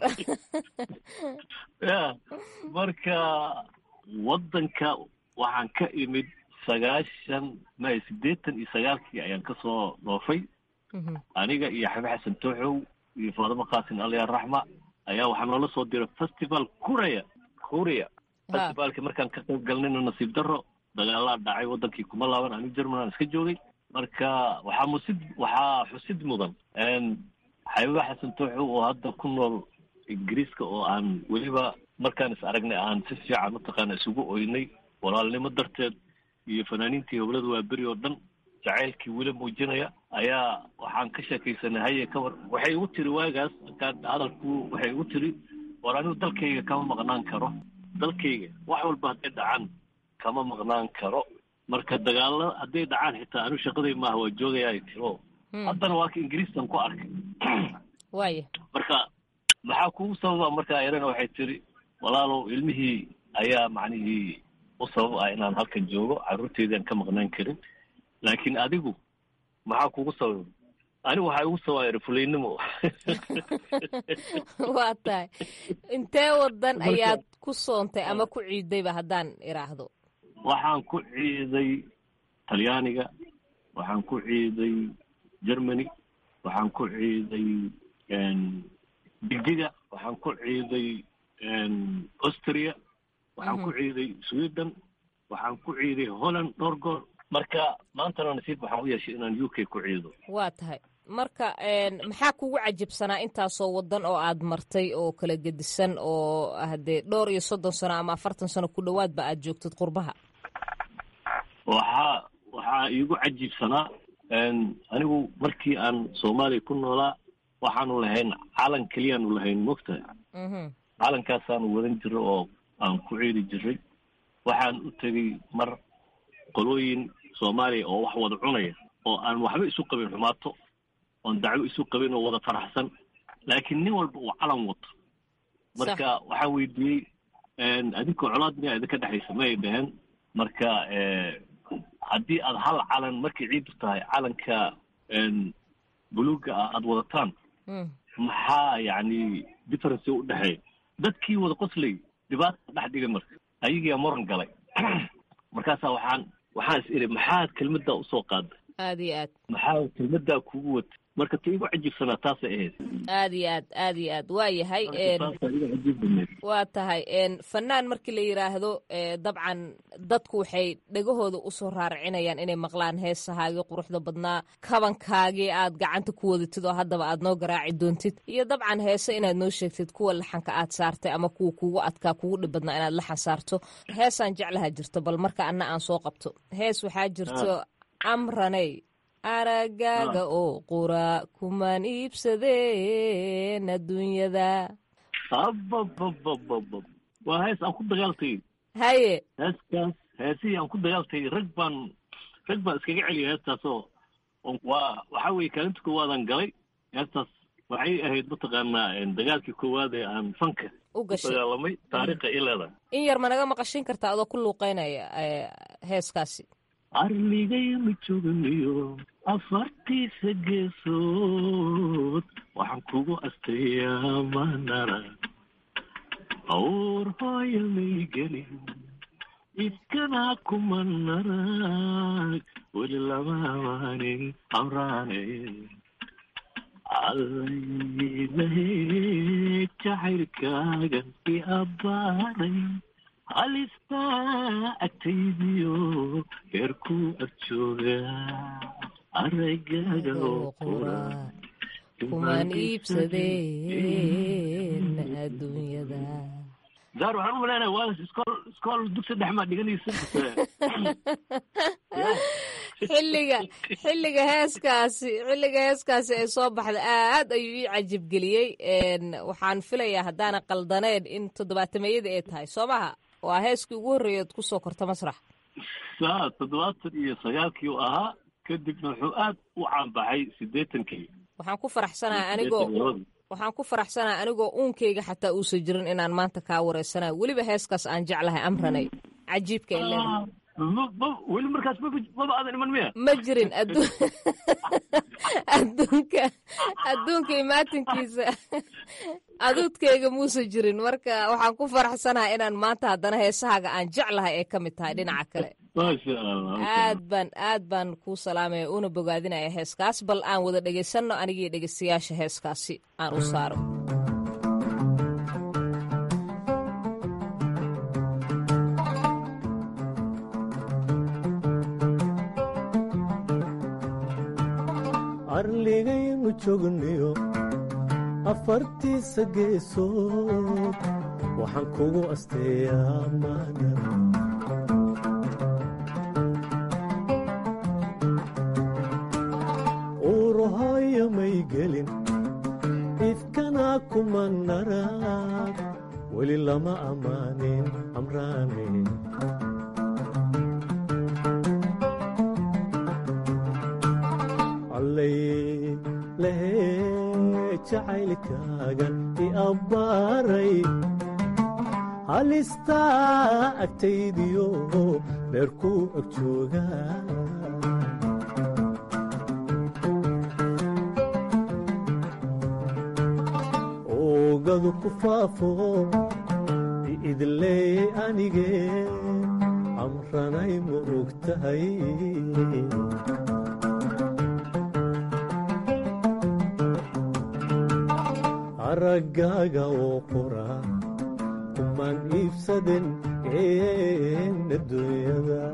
S: ya marka waddanka waxaan ka imid sagaashan may siddeetan iyo sagaalkii ayaan ka soo dhoofay aniga iyo xabi xasan tooxow iyo faadimo qaasin alya raxma ayaa waxaa noola soo diray festival kureya kureya festivalki markaan ka qayb galnayna nasiib darro dagaalaa dhacay waddankii kuma laaban anigu german aan iska joogay marka waxaa musid waxaa xusid mudan xabiba xasan tooxow oo hadda ku nool ingiriiska oo aan weliba markaan is aragnay aan si fiican mataqaana isugu oynay walaalnimo darteed iyo fanaaniintii howlada waa beri oo dhan jacaylkii weli muujinaya ayaa waxaan ka sheekaysanay haye ka war waxay igu tiri waagaas markaan hadalku waxay igu tiri war anigu dalkayga kama maqnaan karo dalkayga wax walba hadday dhacaan kama maqnaan karo marka dagaalo hadday dhacaan xitaa anigu shaqaday maaha waa joogayaa tiro haddana waa ka ingiriistan ku arkay
A: waaya
S: marka maxaa kugu sababa markaa erana waxay tiri walaalow ilmihii ayaa macnihii u sabab ah inaan halkan joogo carruurteydii aan ka maqnaan karin laakiin adigu maxaa kugu sababa anigu waxaa igu sababa eri fulaynimo
A: waa tahay intee wadan ayaad ku soontay ama ku ciidayba haddaan iraahdo
S: waxaan ku ciiday talyaaniga waxaan ku ciiday germany waxaan ku ciiday belgiga waxaan ku ciiday austria waxaan ku ciiday sweden waxaan ku ciiday holland dhowr goor marka maantana nasiib waxaan u yeeshay inaan u k ku ciido
A: waa tahay marka maxaa kugu cajibsanaa intaasoo wadan oo aad martay oo kala gedisan oo haddee dhowr iyo soddon sano ama afartan sano ku dhowaadba aad joogtid qurbaha
S: waxaa waxaa iigu cajiibsanaa anigu markii aan soomaaliya ku noolaa waxaanu lahayn calan keliyaanu lahayn mogtahay calankaasaanu wadan jiro oo aan ku ciidi jiray waxaan u tegey mar qolooyin soomaaliya oo wax wada cunaya oo aan waxba isu qabin xumaato oon dacwo isu qabin oo wada faraxsan laakiin nin walba uu calan wato marka waxaan weydiiyey adinkoo colaad miyaa idinka dhexaysa ma ay dhaheen marka haddii aad hal calan markay ciidu tahay calanka buluuga ah aada wadataan maxaa yacni difference u dhexeeya dadkii wada qoslay dhibaata dhex dhigay marka ayagiyaa moran galay markaasaa waxaan waxaan is iri maxaad kelmaddaa usoo qaaday
A: aad iyo aad
S: maxaa kelmaddaa kugu watay marka ta igu cajiibsanaa taasay ahayd
A: aad iyo aad aad iyo aad waa yahay
S: taasaa igu cajiib badneed
A: waa tahay fanaan markii la yidhaahdo dabcan dadku waxay dhegahooda usoo raaracinayaan inay maqlaan heesahaagii quruxda badnaa kabankaagii aad gacanta ku wadatid oo haddaba aad noo garaaci doontid iyo dabcan heese inaad noo sheegtid kuwa laxanka aad saartay ama kuwa kugu adkaa kugu dhib badnaa inaad laxan saarto heesaan jeclaha jirto bal marka anna aan soo qabto hees waxaa jirto amraney aragaaga oo qura kumaan iibsadeen adduunyada
S: abababababab waa hees aan ku dagaaltay
A: haye
S: heeskaas heesihii aan ku dagaaltay rag baan rag baan iskaga celiya heestaasoo oo waa waxaa weeye kaalinta koowaadan galay heestaas waxay ahayd mataqaanaa dagaalkii koowaad ee aan fanka
A: u gashay
S: dagaalamay taariikha i leedahay
A: in yar ma naga maqashin kartaa adoo ku luuqeynaya heeskaasi
S: arligayma joogniyo afartiisa geesood waxaan kugu astayaa manara awr hooya may gelin iskana kuma narag weli lama amaanin amraane allaylahe jacaylkaagan i abbaaday halistaa agtaydiyo heerku ag jooga aragaaga oo qura
A: kumaan iibsadeen adduunyada
S: daar waxaan u malaynaya waalas iskool iskool dugsi dhex maa dhiganaysa
A: xilliga xilliga heeskaasi xilliga heeskaasi ay soo baxda aad ayuu ii cajibgeliyey waxaan filayaa haddaana qaldaneyn in toddobaatameyada ay tahay soo maha waa heeskii ugu horreeya od kusoo korta masrax
S: saa toddobaatan iyo sagaalkii u ahaa kadibna wuxuu aad u caanbaxay siddeetankii
A: waxaan ku faraxsanaha anigoo waxaan ku faraxsanaha anigoo uunkayga xataa uusan jirin inaan maanta kaa wareysanayo weliba heeskaas aan jeclahay amranay cajiibka ay leedahay
S: weli markaas maba aadan iman miya
A: ma jirin adduunka adduunka imaatinkiisa aduudkayga muusan jirin marka waxaan ku faraxsanaha inaan maanta haddana heesahaaga aan jeclahay ay ka mid tahay dhinaca kale aad baan aad baan kuu salaamaya una bogaadinaya heeskaas bal aan wada dhegaysanno anigii dhegaystayaasha heeskaasi aan u saaro
T: arligaynu joogniyo afartiisa geesood waxaan kugu asteeyaa maadar uurahooyo may gelin ifkana kuma narag weli lama ammaanin amraane lehe jacaylkaagan i abbaaray halistaa agtaydiyo beerku ag jooga oogadu ku faafo idleey anige amranay ma og tahay araggaaga oo qora kumaan iibsaden een adduunyada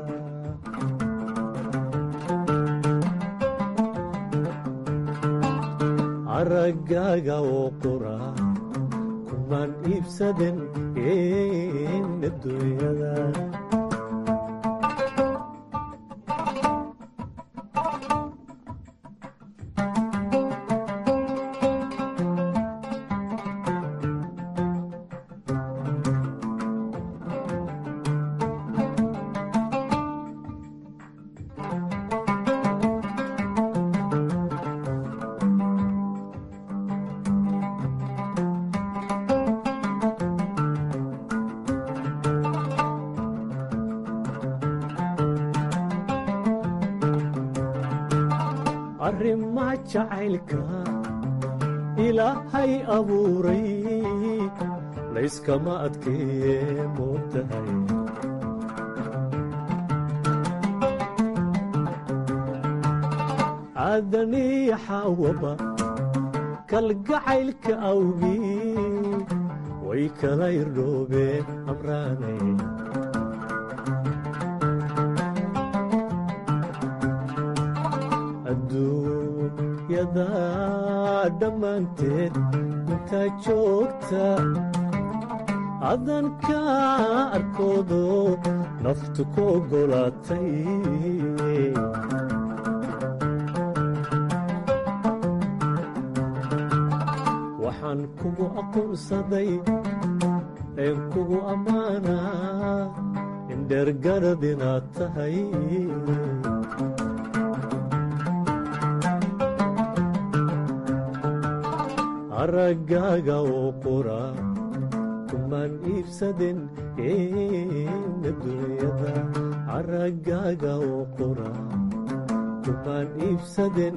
T: araggaaga oo qora kumaan iibsaden een adduunyada arrimaa jacaylka ilaahay abuuray layskama adkeeye moogtahay aadaniya xaawaba kalgacaylka awgii way kala irdhoobeen amraanay adduunyada dhammaanteed intaa joogta adanka arkoodo naftu ku oggolaatay waxaan kugu aqoonsaday een kugu ammaanaa indhergarad inaad tahay araggaaga oo qura kumaan iibsaden adduunyada araggaaga oo qura kumaan iibsaden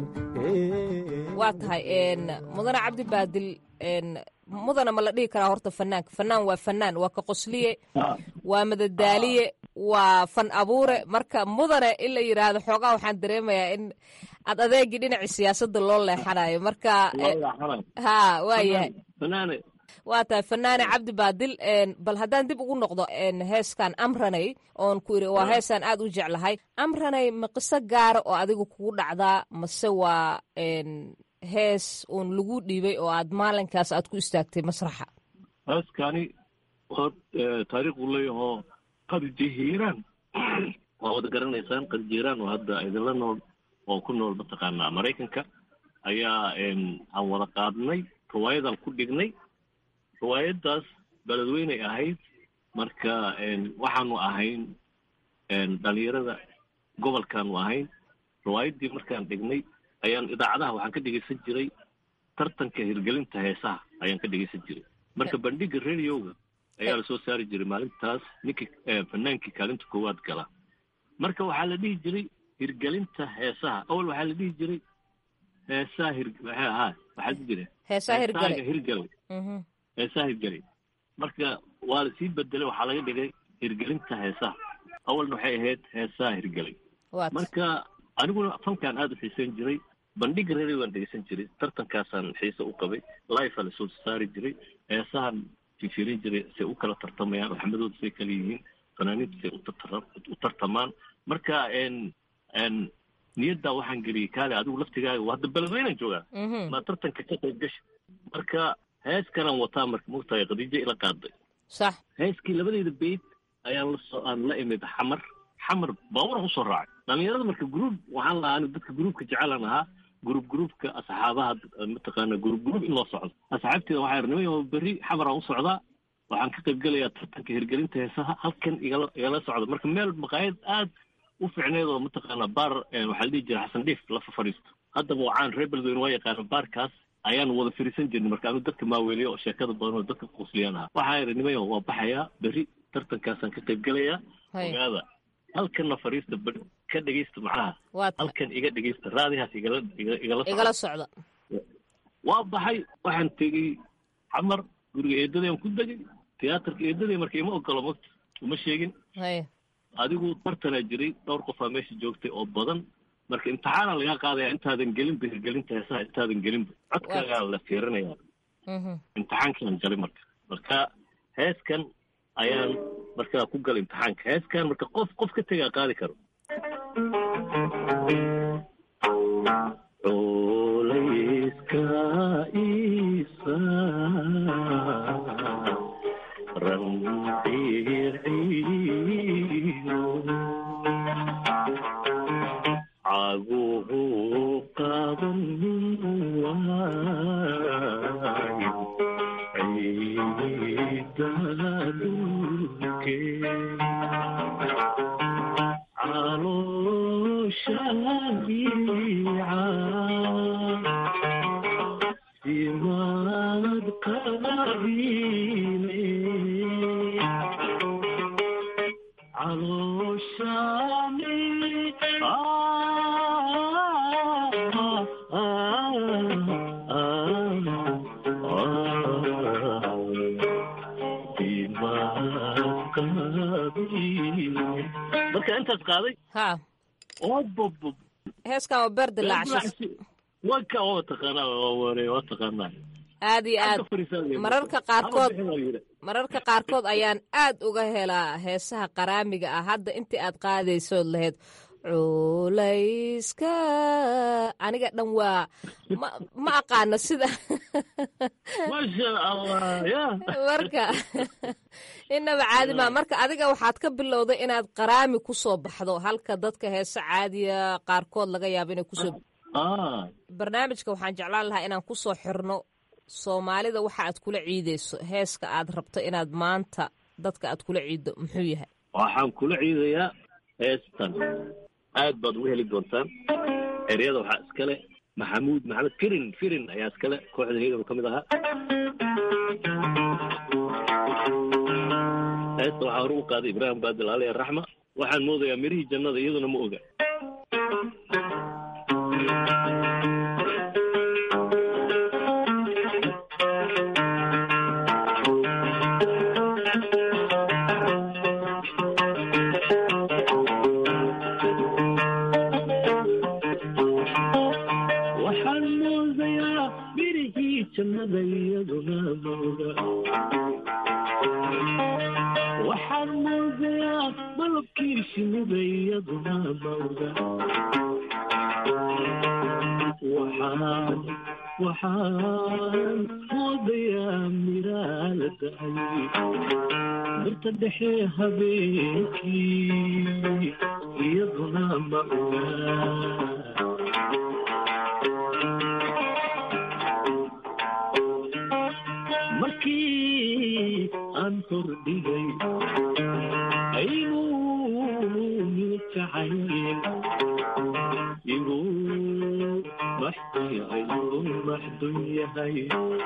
A: waa tahay mudane cabdi baadil mudana ma la dhihi karaa horta fanaanka fanaan waa fanaan waa ka qosliye waa madadaaliye waa fan abuure marka mudane in la yidhaahdo xoogaa waxaan dareemayaa in aad adeegii dhinacii siyaasadda loo leexanayo marka ha waayahay waa tahay fanaane cabdi baadil bal haddaan dib ugu noqdo heeskan amranay oon ku iri waa heesaan aad u jeclahay amranay ma qiso gaara oo adiga kugu dhacdaa mase waa hees uun lagu dhiibay oo aad maalinkaas aad ku istaagtay masraxa
S: heeskani taariikhu leeyahoo qadjihiiraan waa wada garanaysaan qadjihiiraan oo hadda idinla nool oo ku nool mataqaanaa maraykanka ayaa aan wada qaadnay riwaayadan ku dhignay riwaayaddaas beledweynay ahayd marka waxaanu ahayn dhalinyarada gobolkaanu ahayn riwaayaddii markaan dhignay ayaan idaacadaha waxaan ka dhegeysan jiray tartanka hirgelinta heesaha ayaan ka dhegeysan jiray marka bandhiga radioga ayaa lasoo saari jiray maalintaas ninkii fanaankii kaalinta koowaad gala marka waxaa la dhihi jiray hirgelinta heesaha awal waxaa la dhihi jiray heesaha hir maxay ahaa waxaa la dhihi jiray
A: heesaha hirgale
S: hirgale heesaha hirgale marka waa lasii bedelay waxaa laga dhigay hirgelinta heesaha awalna waxay ahayd heesaha hirgelay marka aniguna fankaan aada u xiiseyn jiray bandhiga radio waan dhegeysan jiray tartankaasaan xiise u qabay life lasoo saari jiray heesahan fifirin jiray say u kala tartamayaan waxmadooda say kala yihiin fanaaniinta say u tartamaan marka niyaddaa waxaan geliyey kaale adigu laftigaaga hadda beledweynaan joogaa maa tartanka ka qayb gasha marka heeskanaan wataa marka mogtahay khadiijo ila qaaday
A: sax
S: heeskii labadeyda beyd ayaan lasoo aan la imid xamar xamar baaburan usoo raacay dhalinyarada marka gruub waxaan lahaa anigu dadka gruubka jecelan ahaa gruub gruubka asxaabaha mataqaana gruub gruub in loo socdo asxaabteeda waxaa irnimay berri xamaraan u socdaa waxaan ka qayb gelayaa tartanka hirgelinta heesaha halkan igala igala socda marka meel maqaayad aad u fiicneed oo mataqaana baar waxaa la dhihi jira xasan dhiif lafa fadhiisto haddaba wacaan reer beledweyne waa yaqaana baarkaas ayaan wada firiisan jirnay marka anigu dadka maaweeliya oo sheekada badan oo dadka qusliyaan ahaa waxaa iri nimayo waa baxayaa berri tartankaasaan ka qayb gelayaa ogaada halkanna fariista ka dhegeysta macnaha halkan iga dhegeysta raadihaas igala igala
A: igala socda
S: waa baxay waxaan tegey xamar guriga eedadaan ku degay tiyaatarka eedaday marka ima ogolo mogta uma sheegin adigu tartanaa jiray dhowr qofaa meesha joogtay oo badan marka imtixaana lagaa qaadaya intaadan gelinba hirgelinta heesaha intaadan gelinba codkaagaa la fiirinaya imtixaankaan galay marka marka heeskan ayaan markaa ku galay imtixaanka heeskan marka qof qof ka tegaa qaadi karo culayska isa ranciirciino caguhu qaban waayo ciidadulke calooshaiica simaad qabiile calooshani marka intaas qaaday
A: ha
S: obobob
A: heeskan waa beer dilaacshis
S: wanka waa taqaanaa waa ware waa taqaanaa
A: aad iyo aad mararka qaarkood mararka qaarkood ayaan aad uga helaa heesaha qaraamiga ah hadda intii aad qaadaysood lahayd culayska aniga dhan waa ma ma aqaano sida
S: maasha allah ya
A: marka inaba caadi maa marka adiga waxaad ka bilowday inaad qaraami ku soo baxdo halka dadka heese caadiya qaarkood laga yaabo inay kusoo barnaamijka waxaan jeclaan lahaa inaan kusoo xirno soomaalida waxa aad kula ciideyso heeska aad rabto inaad maanta dadka aad kula ciiddo muxuu yahay
S: waxaan kula ciidayaa heestan aad baad uga heli doontaan eryada waxaa iskale maxamuud maxamed firin firin ayaa iskale kooxda hegan ka mid ahaa heesta waxaa hore u qaaday ibraahim baadil aliya raxma waxaan moodayaa mirihii jannada iyaduna ma oga waxaan moodayaa mirihii jannada iyaduna ma oga waxaan moodayaa malabkii shinnida iyaduna ma oga waxaan waxaan moodayaa miraa la da'ay birta dhexe habeenkii iyaduna ma oga markii aan hordhigay inuu milkacayl igu maxdun yahay igu maxdun yahay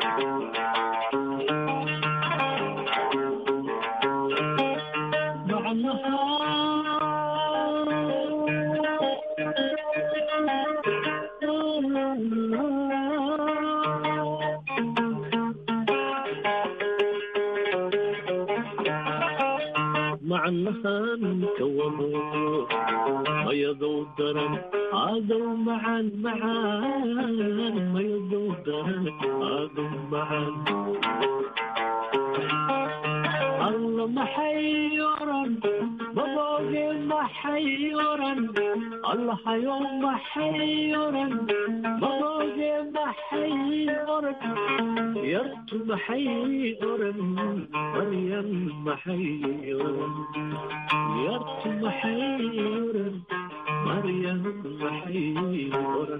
S: macnahan kawamo mayadow daran adow macaan macaan mayadow daran adow macaan alla maxay oran babooge maxay oran allahayo maxay oran babooge maxay oran yartu maxay oran maryan maxay oran yartu maxay oran maryan maxay oran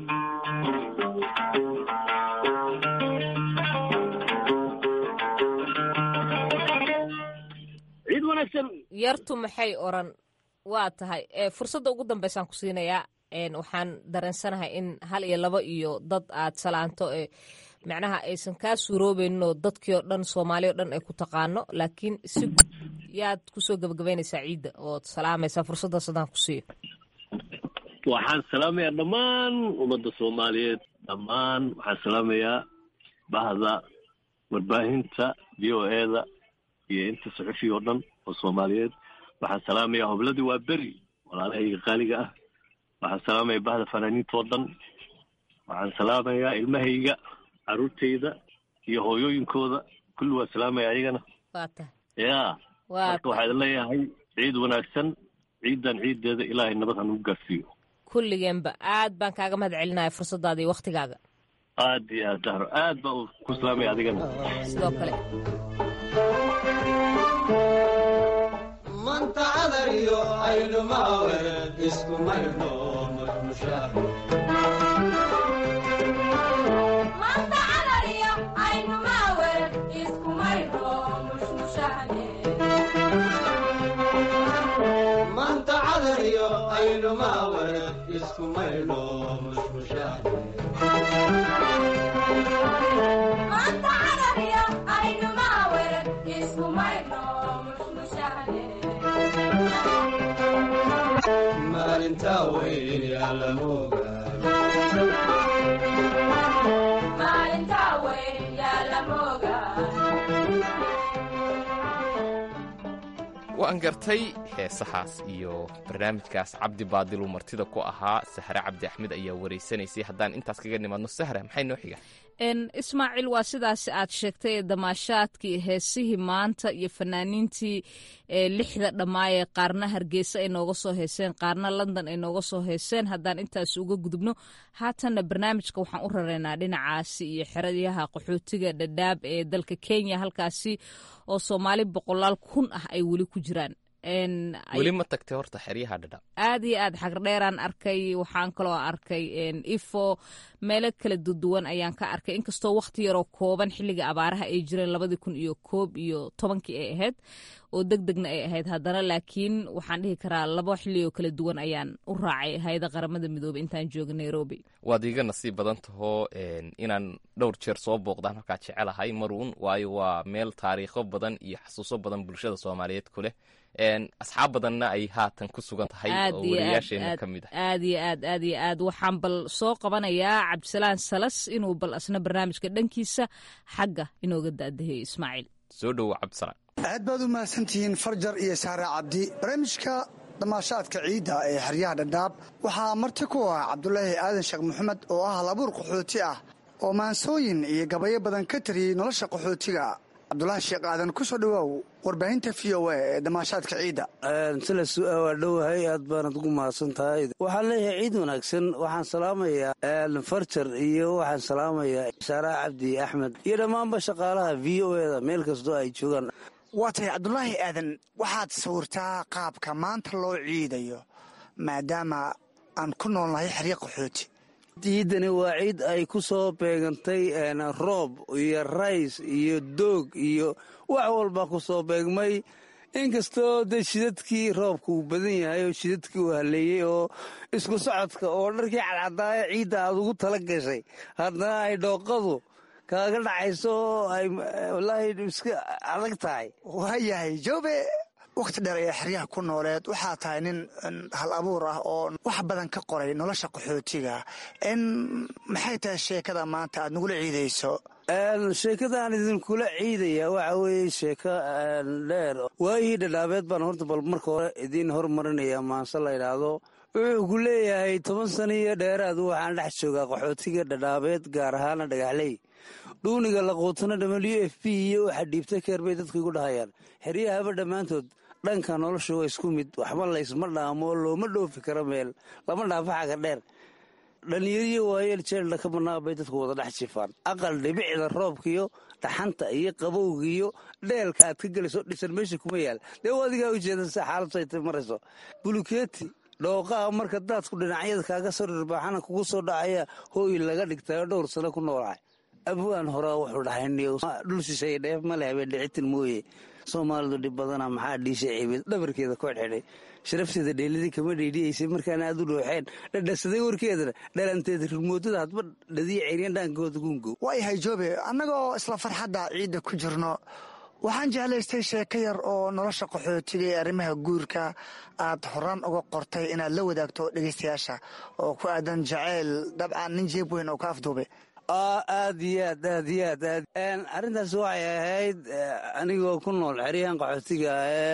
S: ciid wanaagsan
A: yartu maxay oran waa tahay ee fursadda ugu dambeysaan ku siinayaa een waxaan dareensanahay in hal iyo laba iyo dad aad salaanto ee macnaha aysan kaa suuroobaynin oo dadkii oo dhan soomaali o dhan ay ku taqaano laakiin si guud yaad kusoo gebagabaynaysaa ciidda ood salaamaysaa fursaddaas haddaan ku siiyo
S: waxaan salaamayaa dhammaan ummadda soomaaliyeed dhammaan waxaan salaamayaa bahda warbaahinta v o eda iyo inta saxufiga oo dhan oo soomaaliyeed waxaan salaamayaa hobladii waa beri walaalahayga qaaliga ah waxaan salaamayaa bahda fanaaniinta oo dhan waxaan salaamayaa ilmahayga caruurtayda iyo hooyooyinkooda kulli waa salaamaya ayagana
A: waa tahay
S: ya
A: waa
S: marka waxaa idin leeyahay ciid wanaagsan ciidan ciideeda ilaahay nabad hanugu gaarsiiyo
A: kulligeenba aad baan kaaga mahad celinaya fursaddaada iyo waktigaaga
S: aad iyo aad dahro aad baa u ku salaamaya adigana
A: sidoo kale
Q: manta cadar iyo aydhumaawe isku maydho manta cadar iyo aydhumaawe isku maydho mushmushaane maalintaa weyn yaalamoga
R: waan gartay heesahaas iyo barnaamijkaas cabdi baadiluu martida ku ahaa sahre cabdi axmed ayaa wareysanaysay haddaan intaas kaga nimaadno sahra maxay noo xiga
A: n ismaaciil waa sidaas aad sheegtay ee damaashaadkii heesihii maanta iyo fanaaniintii ee lixda dhammaayee qaarna hargeysa ay nooga soo heeseen qaarna london ay nooga soo heeseen haddaan intaas uga gudubno haatanna barnaamijka waxaan u rareynaa dhinacaasi iyo xeryaha qaxootiga dhadhaab ee dalka kenya halkaasi oo soomaali boqolaal kun ah ay weli ku jiraan
R: weli ma tagtay horta xeryaha dhadhaab
A: aad iyo aad xagardheeraan arkay waxaan kaloo arkay ifo meelo kala duduwan ayaan ka arkay inkastoo wakhti yaroo kooban xilliga abaaraha ay jireen labadii kun iyo koob iyo tobankii ay ahayd oo deg degna ay ahayd haddana laakiin waxaan dhihi karaa labo xilligoo kala duwan ayaan u raacay hay-ada qaramada midoobey intaan jooga nairobi
R: waad iiga nasiib badan tahoo inaan dhowr jeer soo booqdaan halkaa jecelahay maruun waayo waa meel taariikho badan iyo xasuuso badan bulshada soomaaliyeed ku leh asxaab badanna ay haatan ku sugan tahay oo wariyaasheena ka mid ah
A: aad iyo aad aad iyo aad waxaan bal soo qabanayaa cabdisalaan salas inuu bal asna barnaamijka dhankiisa xagga inooga daadaheeyo ismaaciil
R: soo dhowo cabdisalaan
U: aad baad u mahadsantihiin farjar iyo saare cabdi barnaamijka damaashaadka ciidda ee xeryaha dhadhaab waxaa marti ku ah cabdulaahi aadan sheekh maxamed oo ah halabuur qaxooti ah oo maansooyin iyo gabayo badan ka tariyey nolosha qaxootiga cabdulaahi sheekh aadan ku soo dhawaaw warbaahinta v o a ee damaashaadka ciidda
C: sila su-aa waa dhowahay aad baanad ugu mahadsan tahay waxaan leeyahay ciid wanaagsan waxaan salaamayaa farjar iyo waxaan salaamayaa saaraha cabdi axmed iyo dhammaanba shaqaalaha v o eda meel kastoo ay joogaan
U: waa tahay cabdulaahi aadan waxaad sawirtaa qaabka maanta loo ciidayo maadaama aan ku noolnahay xeryo qaxooti
C: ciidani waa ciid ay ku soo beegantay roob iyo rays iyo doog iyo wax walba ku soo beegmay inkastoo dee shidadkii roobka uu badan yahay oo shidadkii uu haleeyey oo isku socodka oo dharkii cadcadaaya ciidda aad ugu tala gashay haddana ay dhooqadu kaaga dhacayso oo ay wallaahi iska adag tahay
U: waayahay joobe wakhti dheer ee xeryaha ku nooleed waxaa tahay nin hal abuur ah oo wax badan ka qoray nolosha qaxootiga n maxay tahay sheekada maanta aad nagula ciidayso
C: sheekadaan idinkula ciidaya waxa weeye sheeko dheer waayihii dhadhaabeed baan horta bal marka hore idiin hormarinaya maanse la yidhaahdo wuxuu ku leeyahay toban sano iyo dheeraad waxaan dhex joogaa qaxootiga dhadhaabeed gaar ahaana dhagaxley dhuuniga laquutana w f p iyo waxa dhiibta keer bay dadku igu dhahayaan xeryahaba dhammaantood dhanka nolosha waa isku mid waxba laysma dhaamo looma dhoofi karo meel lama dhaafo xaga dheer dhalinyariyo waayeel jeeldha ka bannaa bay dadku wada dhex jifaan aqal dhibicda roobkaiyo dhaxanta iyo qabowga iyo dheelka aad ka gelayso dhisan meesha kuma yaal dee u adigaa ujeedasa xaaladtay marayso bulukeeti dhooqaha marka daadku dhinacyada kaaga soo dhirbaaxana kugu soo dhacaya hooy laga dhigtayo dhowr sano ku noolahay abwaan horaa wuxuu dhahaydhul shisheeye dheef ma leh habeen dhicitin mooye soomaalidu dhib badana maxaa dhiisha ciibid dhabarkeeda ku xidxidhay sharafteeda dheelidii kama dheydhiyaysay markaana aad u dhooxeen dhadhasaday warkeedana dhalanteeda rirmoodada hadba dhadiya ceyryan dhaankooda gungo
U: waayahay joobe annagoo isla farxadda ciidda ku jirno waxaan jeclaystay sheeko yar oo nolosha qaxootiga ee arrimaha guurka aad horaan uga qortay inaad la wadaagto dhegaystayaasha oo ku aadan jacayl dabcan nin jeeb weyn oo ka afduubay
C: aad iyo aad aad iyo aad aad arrintaas waxay ahayd anigoo ku nool xeryahan qaxootiga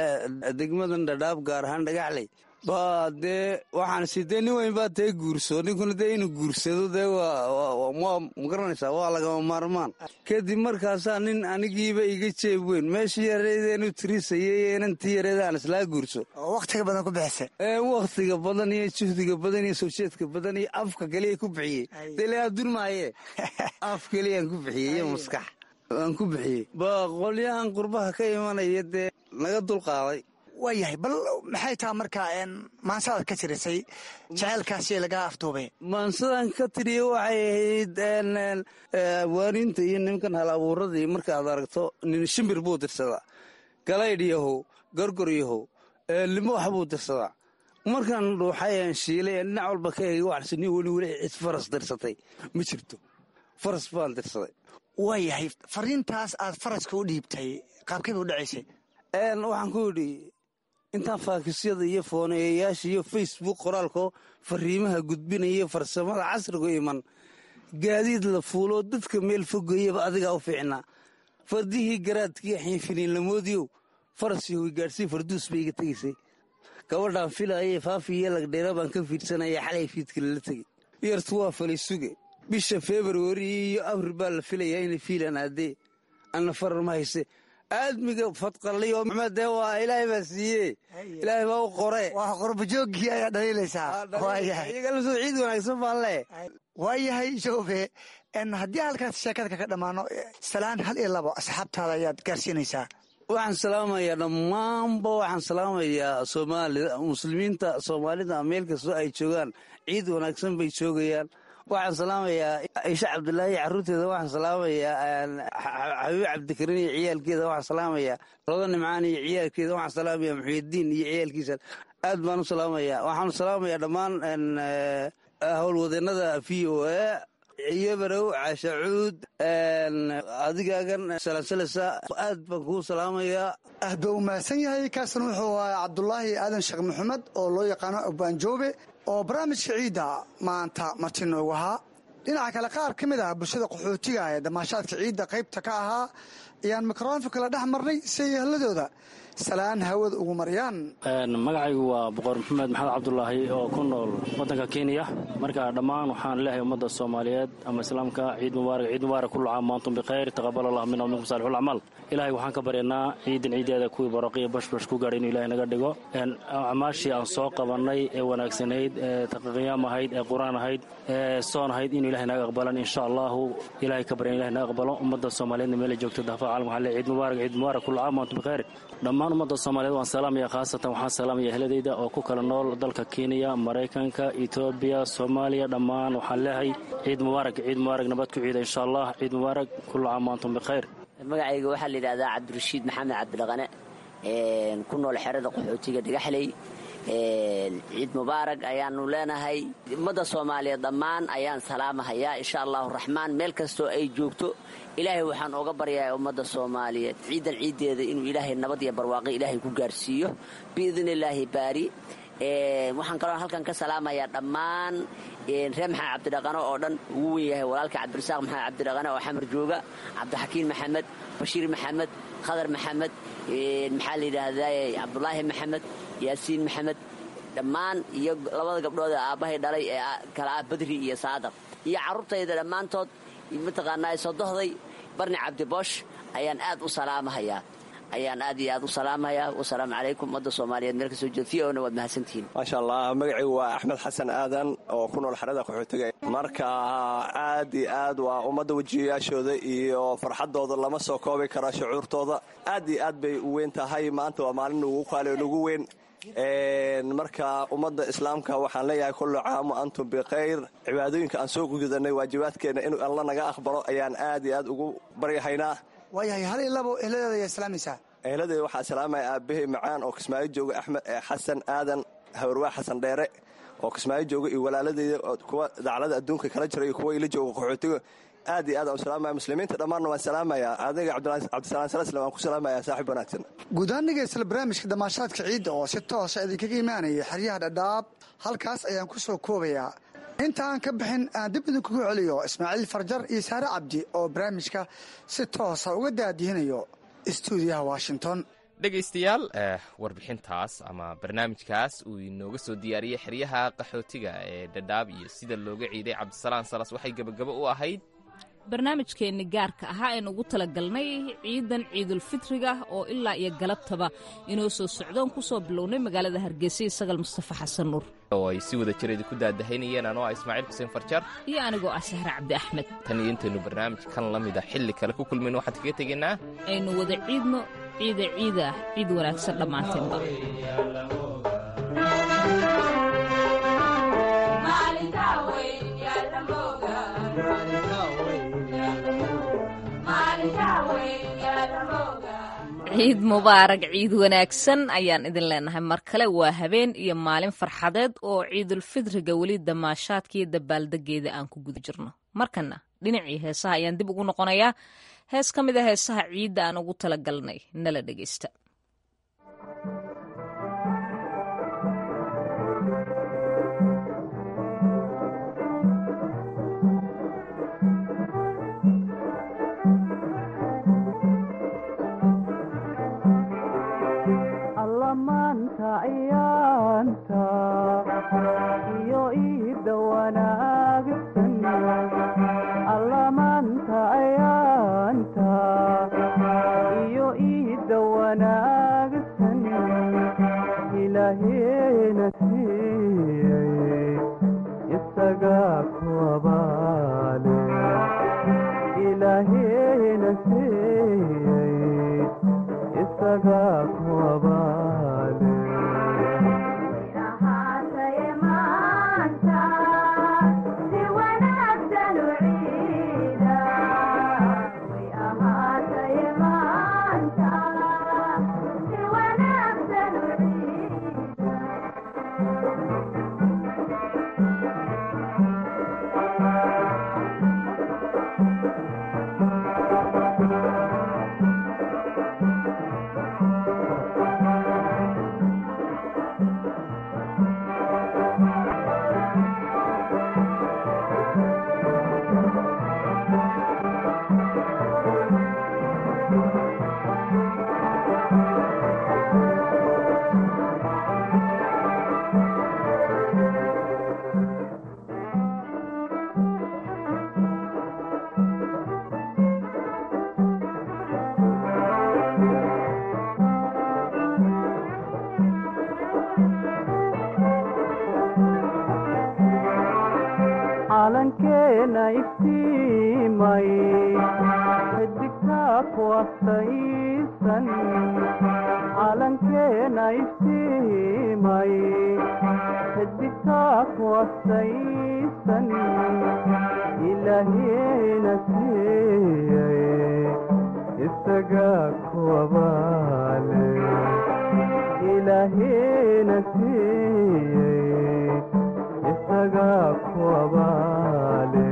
C: ee degmadan dhadhaab gaar ahaan dhagaxley ba dee waxaan si dee nin weyn baa tee guurso ninkuna dee inuu guursado dee waa ma garanaysaa waa lagama maarmaan kadib markaasaa nin anigiiba iga jeeb weyn meeshii yareedeenu tirisayay inantii yareedaan islaa guurso
U: wakhtiga badan ku bixisay
C: wakhtiga badan iyo juhdiga badan iyo sowjeedka badan iyo afka kaliya ku bixiyey dee la adun maaye af keliyaan ku bixiyey iyo maskax aan ku bixiyey ba qolyahan qurbaha ka imanaya dee naga dulqaaday
U: waayahay bal maxay taha markaa maansaad ka tirisay jaceylkaasi laga afduubay
C: maansadan ka tiriya waxay ahayd waaninta iyo nimankan hal abuuradii markaad aragto nin shimbir buu dirsadaa galaydh yahow gorgor yahow limo wax buu dirsadaa markaan dhuuxayan shiilay dhinac walba ka eegay waxsini weli weli cid faras dirsatay ma jirto faras baan dirsaday
U: waayahay fariintaas aad faraska u dhiibtay qaabkay bay u dhacaysay
C: waxaan ku yidhi intaan faakisyada iyo fooneeyayaasha iyo facebook qoraalko fariimaha gudbinaya farsamada casrigu iman gaadiid la fuuloo dadka meel fogayaba adigaa u fiicnaa fardihii garaadkii xiinfiniin lamoodiyow faras yahoy gaadhsii farduus bay iga tegaysay gabadhaan filaayee faafi iyo lagdheera baan ka fiidsanaya xalay fiidka lala tegey yartu waa falay suge bisha februari iyo abril baa la filayaa inay fiilan aadee anna farar ma hayse aadmiga fadqaliyo maxmed dee waa ilaahay baa siiye ilaahay baa u qore
U: waa qorbajooggii ayaa dhaliilaysaa
C: iyagalasoo ciid wanaagsan baan lee
U: waayahay joobe haddii halkaas sheekada kaga dhammaano salaan hal iyo labo asxaabtaada ayaad gaarsiinaysaa
C: waxaan salaamayaa dhammaanba waxaan salaamayaa soomaalida muslimiinta soomaalida meel kastoo ay joogaan ciid wanaagsan bay joogayaan waxaan salaamayaa ciishe cabdulaahi carruurteeda waxaan salaamayaa xabiib cabdikariin iyo ciyaalkeeda waxaan salaamayaa rodo nimcaan iyo ciyaalkeeda waxaan salaamayaa muxiidiin iyo ciyaalkiisa aad baan u salaamayaa waxaan salaamayaa dhammaan howlwadeennada v o a iyo barow cashacuud adigaagan salansalasa aad baan kuu salaamayaa
U: aad baa u mahadsan yahay kaasna wuxuu ahaa cabdulaahi aadan sheekh maxamed oo loo yaqaano abaanjoobe oo barnaamijka ciidda maanta marti noogu ahaa dhinaca kale qaar ka mid ah bulshada qaxootiga ee damaashaadka ciidda qaybta ka ahaa ayaan mikrofonka la dhex marnay si ay ehladooda salaan hawada ugu mariyaan
B: magacaygu waa boqor maxamed maxamed cabdulaahi oo ku nool waddanka kenya marka dhammaan waxaan leehay ummadda soomaaliyeed ama islaamka ciid mubaarak ciid mubaarak kullu caam wa antum bikhayr taqabal allah minna minkum saalixul acmaal ilaahay waxaan ka baryanaa ciidan ciideeda kuwii baraqiya bashbash ku gaadhay inuu ilahay naga dhigo acmaashii aan soo qabannay ee wanaagsanayd ee taqiyaam ahayd ee qur-aan ahayd ee soon ahayd inuu ilahay naga aqbalan insha allahu ilahay ka baryan ilahay naga aqbalo ummadda soomaaliyeedna meelay joogto daafa caalam waxaan leehay ciid mubaarak ciid mubaarak kullu caam wa antum bikhayr dhammaan ummadda soomaaliyeed waan salaamaya khaasatan waxaan salaamaya ehladayda oo ku kala nool dalka kenya maraykanka etoobiya soomaaliya dhammaan waxaan leehay ciid mubaarak ciid mubaarak nabad ku ciida insha allah ciid mubaarak kullu caam wa antum bikhayr
V: magacayga waxaa la yidhahdaa cabdirashiid maxamed cabdilaqane ku nool xerada qaxootiga dhagaxley ciid mubaarak ayaanu leenahay ummadda soomaaliyeed dhammaan ayaan salaamahayaa insha allahu raxmaan meel kastoo ay joogto ilaahay waxaan ooga baryayaa ummadda soomaaliyeed ciidan ciiddeeda inuu ilaahay nabad iyo barwaaqo ilaahay ku gaarsiiyo biidni illaahi baari waxaan kaloo halkan ka salaamayaa dhammaan reer maxamed cabdidhaqano oo dhan ugu wen yahay walaalka cabdirasaaq maxamed cabdidhaqane oo xamar jooga cabdixakiin maxamed bashiir maxamed khadar maxamed maxaa la yidhaahdaa cabdulaahi maxamed yaasiin maxamed dhammaan iyo labada gabdhood ee aabbahay dhalay ee kala ah badri iyo saadaq iyo carruurtayda dhammaantood mataqaanaa sodohday barni cabdiboosh ayaan aad u salaamahayaa ayaan aad iyo aad u salaamahayaa wasalaamu calaykum ummadda soomaaliyeed meel kasoo jeed v ona waad mahadsantihiin
W: maasha allah magacaygu waa axmed xasan aadan oo ku nool xerada qaxootiga marka aad iyo aad waa ummadda wejiyayaashooda iyo farxaddooda lama soo koobi kara shucuurtooda aad iyo aad bay u weyn tahay maanta waa maalin ugu qaali nugu weyn marka ummadda islaamka waxaan leeyahay kullu caam wa antum bikhayr cibaadooyinka aan soo gudanay waajibaadkeenna inuu alla naga aqbalo ayaan aad iyo aad ugu baryahaynaa
U: waayahay hal ilabo ehladeeda ayaa salaamaysaa
W: ehladeeda waxaa salaamaya aabbahay macaan oo kismaayo jooga axmed xasan aadan habarwaa xasan dheere oo kismaayo jooga iyo walaaladeeda kuwa daclada adduunka kala jira iyo kuwa ila jooga qaxootiga aad iyo aad aan u salaamaya muslimiinta dhammaanna waan salaamayaa adiga cabdisalaan salasle waan ku salaamayaa saaxib wanaagsan
U: guud ahaan dhegeysta barnaamijka damaashaadka ciidda oo si toosa idinkaga imaanaya xeryaha dhadhaab halkaas ayaan ku soo koobayaa inta aan ka bixin aan dib idinkugu celiyo ismaaciil farjar iyo saare cabdi oo barnaamijka si toosa uga daadihinayo stuudiyaha washington
R: dhegaystayaal warbixintaas ama barnaamijkaas uu inooga soo diyaariyey xeryaha qaxootiga ee dhadhaab iyo sida looga ciiday cabdisalaan salas waxay gebagabo u ahayd
A: barnaamijkeenni gaarka ahaa aynu ugu talagalnay ciidan ciidulfitriga oo ilaa iyo galabtaba inoo soo socdoon ku soo bilownay magaalada hargeysa isagal mustafa xasan nuur
R: oo ay si wada jireeda ku daadahaynayeen anoo ah ismaaciil xuseen farjar
A: iyo anigoo ah sahre cabdi axmed
R: tan iyo intaynu barnaamij kan la mid a xilli kale ku kulmayno waxaan kaga tegaynaa
A: aynu wada ciidno ciida ciida ciid wanaagsan dhammaanteenba ciid mubaarak ciid wanaagsan ayaan idin leenahay mar kale waa habeen iyo maalin farxadeed oo ciidulfidriga weli damaashaadkiiyo dabaaldegeeda aan ku guda jirno markana dhinacii heesaha ayaan dib ugu noqonayaa hees ka mid a heesaha ciidda aan ugu talagalnay nala dhegeysta
X: maanta ayaanta iyo iida wanaagsan alla maanta ayaanta iyo iida wanaagsan ilaaheena siiyey isagaa ku abaale ilaaheena siiyey isagaa ku abaale calankeena iftiimay xidigtaa ku astaysan calankeena iftiimay xidigtaa ku astaysan ilaahiina siiyey isagaa ku abaale ilaahiina siiyey isagaa ku abaale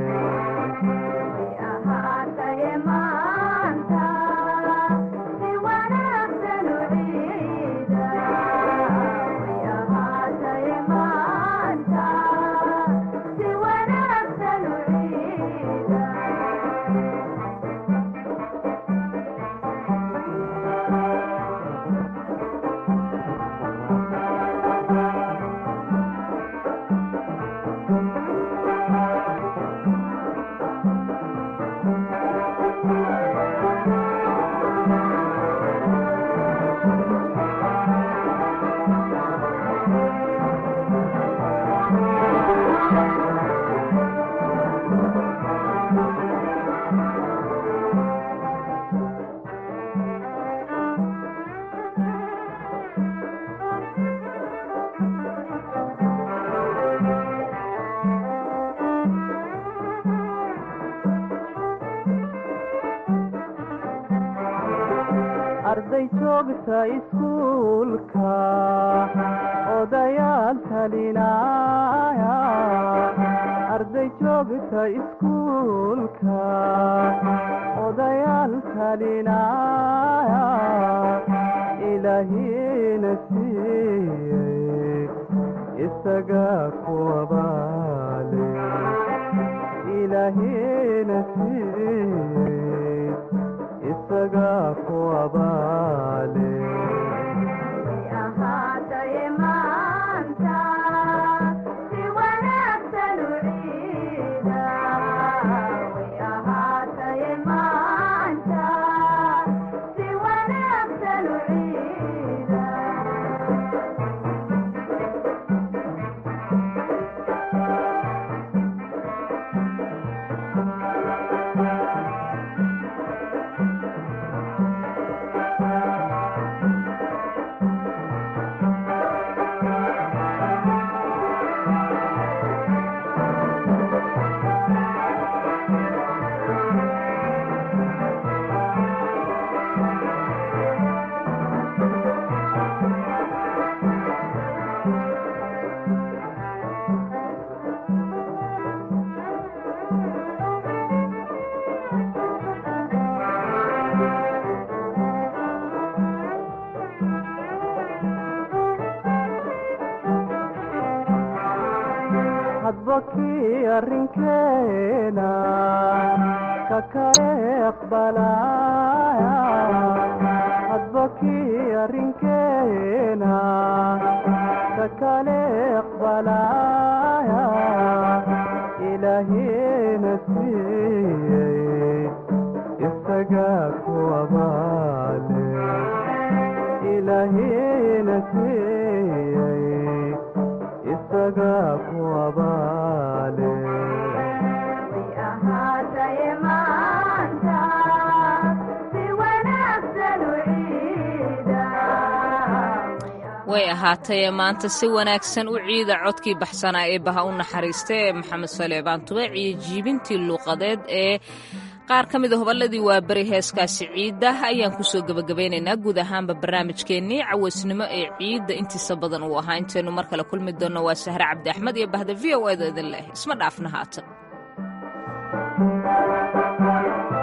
X: arday joogta iskuulka odayaal talinaya arday joogta iskuulka odayaal talinaya ilaahiina siiyey isagaa ku abaale ilaahiina siiyey isagaa ku abaale hadba kii arrinkeena ka kale aqbalaya hadba kii arrinkeena ka kale aqbalaya ilaahiina siiyey isagaa ku abaale ilaahiina siiyey isagaa ku abaale maanta si wanaagsan u ciida
A: way ahaatee maanta si wanaagsan u ciida codkii baxsanaa ee baha u naxariista ee maxamed saleebaan tubeec iyo jiibintii luuqadeed ee qaar ka mida hoballadii waaberi heeskaasi ciidda ayaan kusoo gebagabaynaynaa guud ahaanba barnaamijkeennii cawaysnimo ee ciidda intiisa badan uu ahaa intaynu mar kale kulmi doonno waa sahre cabdi axmed iyo bahda v o eeda idin leh isma dhaafna haatan